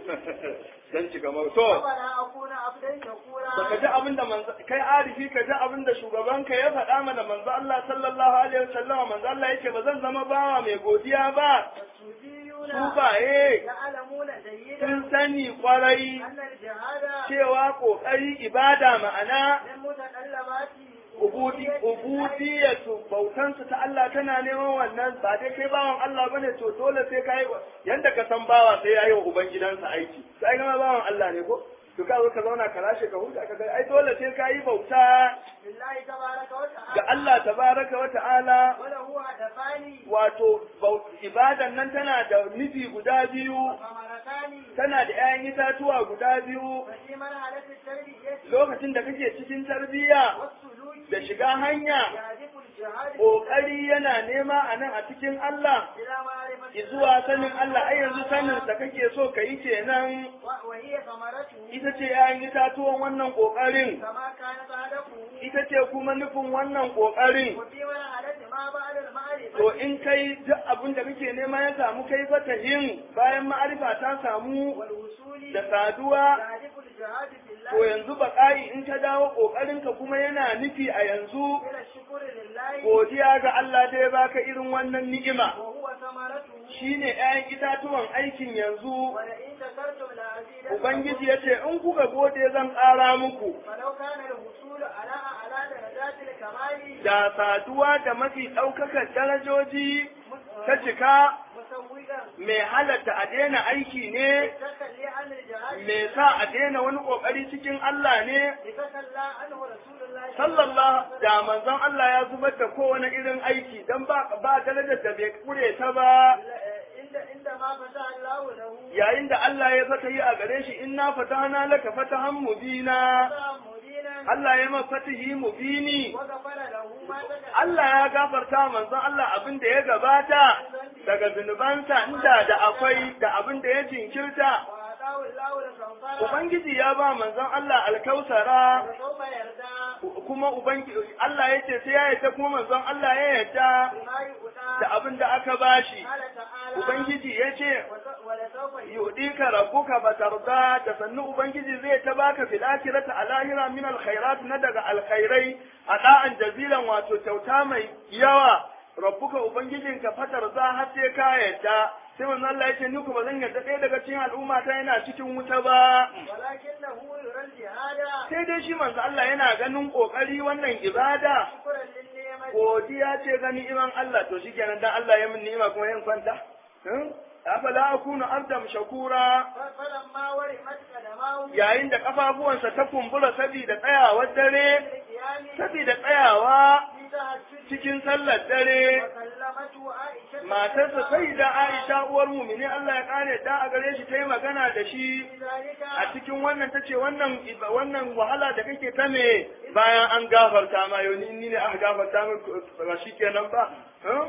dan ci gaba to أفلا أكون عبدا شكورا baka ji abin da manzo kai arifi ka ji abin da shugabanka ya faɗa mana manzo Allah sallallahu alaihi wasallam manzo Allah yake ba zan zama bawa mai godiya ba والسوديون su baye يعلمون جيدا sun sani kwarai أن الجهاد cewa kokari ibada ma'ana من متطلبات ubudi ubudiyatu bautansu ta Allah tana neman wannan ba dai kai bawan Allah bane to dole sai kai yanda ka san bawa sai yayi wa ubangidansa aiki sai ga bawan Allah ne ko to ka zo ka zauna ka lashe ka huta ka ga ai dole sai kai bauta لله تبارك ga وتعالى Allah tabaraka wa ta'ala وله هدفان wato bau- ibadan nan tana da nufi guda biyu ثمرتان tana da 'ya'yan itatuwa guda biyu وفي مرحلة التربية lokacin da kake cikin tarbiyya والسلوك da shiga hanya يهدف الجهاد ƙoƙari yana nema a nan a cikin Allah إلى معرفة zuwa sanin Allah ai yanzu sanin da kake so ka yi kenan و- وهي ثمرته ita ce 'ya'yan itatuwan wannan ƙoƙarin كما كانت هدفه ita ce kuma nufin wannan ƙoƙarin وفي مرحلة ما بعد المعرفة to in kai duk abin da kake nema ya samu kai fatahin bayan ma'arifa ta samu والوصول da saduwa يهدف الجهاد في to الله yanzu baƙa'i in ka dawo ƙoƙarinka kuma yana nufi a yanzu إلى الشكر لله godiya ga Allah da ya baka irin wannan ni'ima وهو ثمرته shine 'ya'yan itatuwan aikin yanzu ولئن شكرتم لأزيدنكم ubangiji ya ce in kuka gode zan ƙara muku فلو كان الوصول على أعلى درجات الكمال da saduwa da mafi ɗaukakar darajoji ta cika مسوغا mai halatta a daina aiki ne لتخلي عن الجهاد mai sa a daina wani ƙoƙari cikin Allah ne لتخلى عنه رسول الله sallallahu da manzon Allah ya zubar da kowane irin aiki dan ba ba darajar da bai kure ta ba عند عندما فتح الله له yayin da Allah ya fata yi a gare shi inna fatahna laka fatahan mubina فتح مبينا Allah ya ma fatihi mubini وغفر له ما تقدم Allah ya gafarta manzon Allah abin da ya gabata daga zunubansa inda da akwai da abin da ya jinkirta وآتاه الله الكوثر Ubangiji ya ba manzon Allah alkausara وسوف يرضى kuma Ubangiji Allah ya ce sai ya yarda kuma manzon Allah ya yarda بما يؤتى da abin da aka bashi قال تعالى Ubangiji ya ce وس- ولسوف يؤتى yudika rabbuka batarda da sannu ubangiji zai ta baka fil akhirati a lahira min alkhairat na daga alkhairai a da'an jazilan wato kyauta mai yawa rabbuka ubangijinka fatar za har sai ka yadda sai manzo Allah ya ce ni ku ba zan yarda ɗaya daga cikin al'umma ta yana cikin wuta ba ولكنه يرى الجهاد sai dai shi manzo Allah yana ganin kokari wannan ibada شكرا للنعمة godiya ce ga ni'iman Allah to shikenan dan Allah ya min ni'ima kuma yin kwanta hmm? afala akunu abdam shakura ف- فلما ورمت قدماه yayin da kafafuwansa ta kumbura saboda tsayawar dare بالقيام saboda tsayawa في تهجد cikin sallar dare وكلمته عائشة matarsa sai da Aisha uwar mumini Allah ya kare ta a gare shi ta yi magana da shi في ذلك a cikin wannan tace wannan wannan wahala da kake ta me bayan an gafarta ma yau ni ne aka gafarta min ba shikenan ba huh?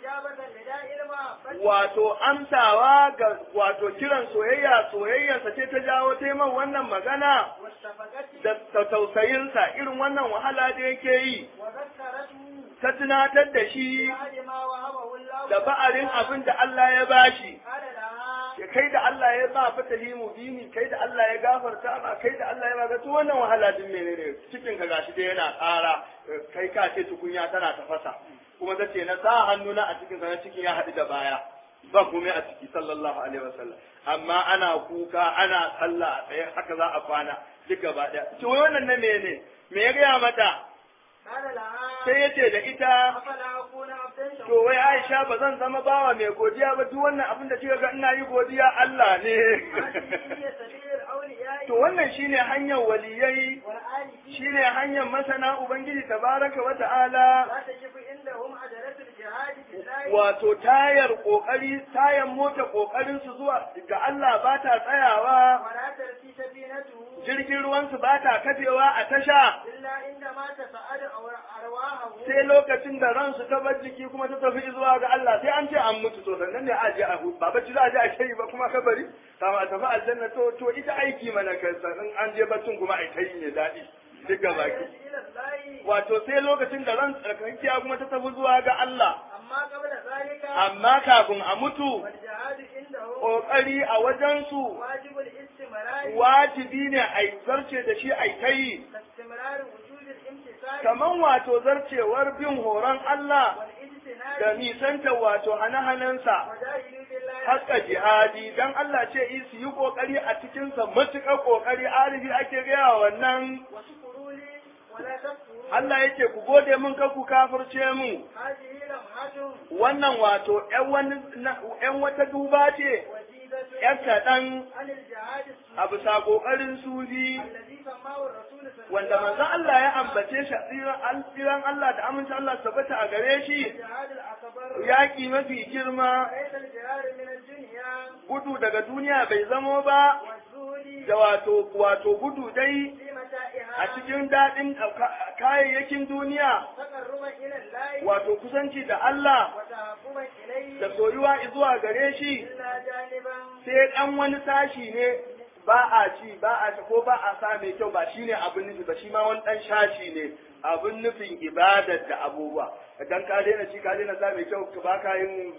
إجابة لداء المحبة wato amsawa ga wato kiran soyayya soyayyarsa ce ta jawo taiman wannan magana والشفقة da ta tausayinsa irin wannan wahala da yake yi وذكرته ta tunatar da shi بعد ما وهبه الله da ba'arin abin da Allah ya bashi قال لها ya kai da Allah ya ba fatahi mubini kai da Allah ya gafarta ma kai da Allah ya ba to wannan wahala din menene cikin ka gashi dai yana ƙara kai ka ce tukunya tana tafasa kuma tace na sa hannuna a cikin sa na cikin ya haɗu da baya ba komai a ciki sallallahu alaihi wasallam amma ana kuka ana sallah a tsaye haka za a kwana duk gaba ɗaya to wannan na mene me ya gaya mata قال لها sai ya ce da ita أفلا أكون عبدا to wai Aisha ba zan zama bawa mai godiya ba duk wannan abin da kika ga ina yi godiya Allah ne هذه هي سبيل الأولياء to wannan shine hanyar waliyai والآلفين shine hanyar masana ubangiji tabaraka wa ta'ala لا تجب عندهم عجلة الجهاد في الله wato tayar kokari tayar mota kokarin su zuwa ga Allah ba ta tsayawa ولا ترسي سفينته jirgin ruwan su ba ta kafewa a tasha إلا عندما تسأل أرواحه sai lokacin da ransu ta bar jiki kuma ta tafi zuwa ga Allah sai an ce an mutu to sannan ne a je a hutu ba bacci za a je a kai ba kuma kabari kama a tafi aljanna to to ita aiki mana kai sannan an je baccin kuma a kai ne daɗi duk ga baki إلى الله wato sai lokacin da ran tsarkakiya kuma ta tafi zuwa ga Allah أما قبل ذلك amma kafin a mutu والجهاد عنده kokari a wajensu واجب الاستمرار wajibi ne a zarce da shi a kai كاستمرار وجود الامتثال kaman wato zarcewar bin horon Allah da والاجتناب nisanta wato hane-hanensa وجاهدوا بالله haka jihadi dan Allah ce yi su yi kokari a cikinsa matuƙar kokari arifi ake gaya wannan واشكروا لي ولا تكفروا Allah yake ku gode min kar ku kafirce mu هذه لمحة wannan wato ƴan wani ƴan wata duba ce وجيزة ƴan kaɗan عن الجهاد a السني bisa ƙoƙarin sufi الذي سماه الرسول صلى wanda الله manzon Allah ya ambace shi a tsiran tsiran Allah da amincin Allah su tabbata a gare shi الجهاد الأكبر yaƙi mafi girma وليس الجهاد من الدنيا gudu daga duniya bai zamo ba والزهد da wato wato gudu dai في a متاعها cikin daɗin kayayyakin duniya تقربا إلى الله wato kusanci da Allah وتحكما إليه da soyuwa zuwa gare shi إلا جانبا sai ɗan wani sashi ne ba a ci ba a ci ko ba a sa mai kyau ba shine abin nufi ba shi ma wani ɗan shashi ne abin nufin ibadar da abubuwa idan ka daina ci ka daina sa mai kyau ba ka yin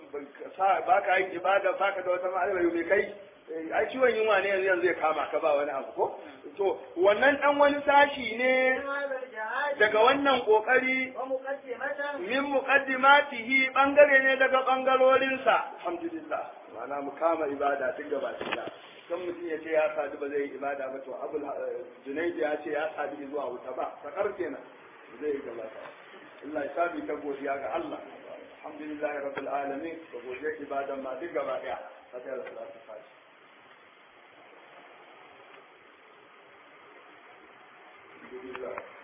ba ka yin ibada ba ka da wata ma'ana mai kai ai ciwon yunwa ne yanzu yanzu ya kama ka ba wani abu ko to wannan ɗan wani sashi ne من هذا الجهاد daga wannan kokari ومقدمة min muqaddimatihi bangare ne daga bangarorinsa alhamdulillah ma'ana mu kama ibada duk gaba ɗaya kan mutum ya ce ya sadu ba zai yi ibada ba to abul junaidi ya ce ya sadu zuwa wuta ba sakar kenan zai yi gaba ta Allah ya sabi ta godiya ga Allah alhamdulillah rabbil alamin da godiya ibadan ma duk gaba ɗaya fatiha da salatu fatiha Alhamdulillah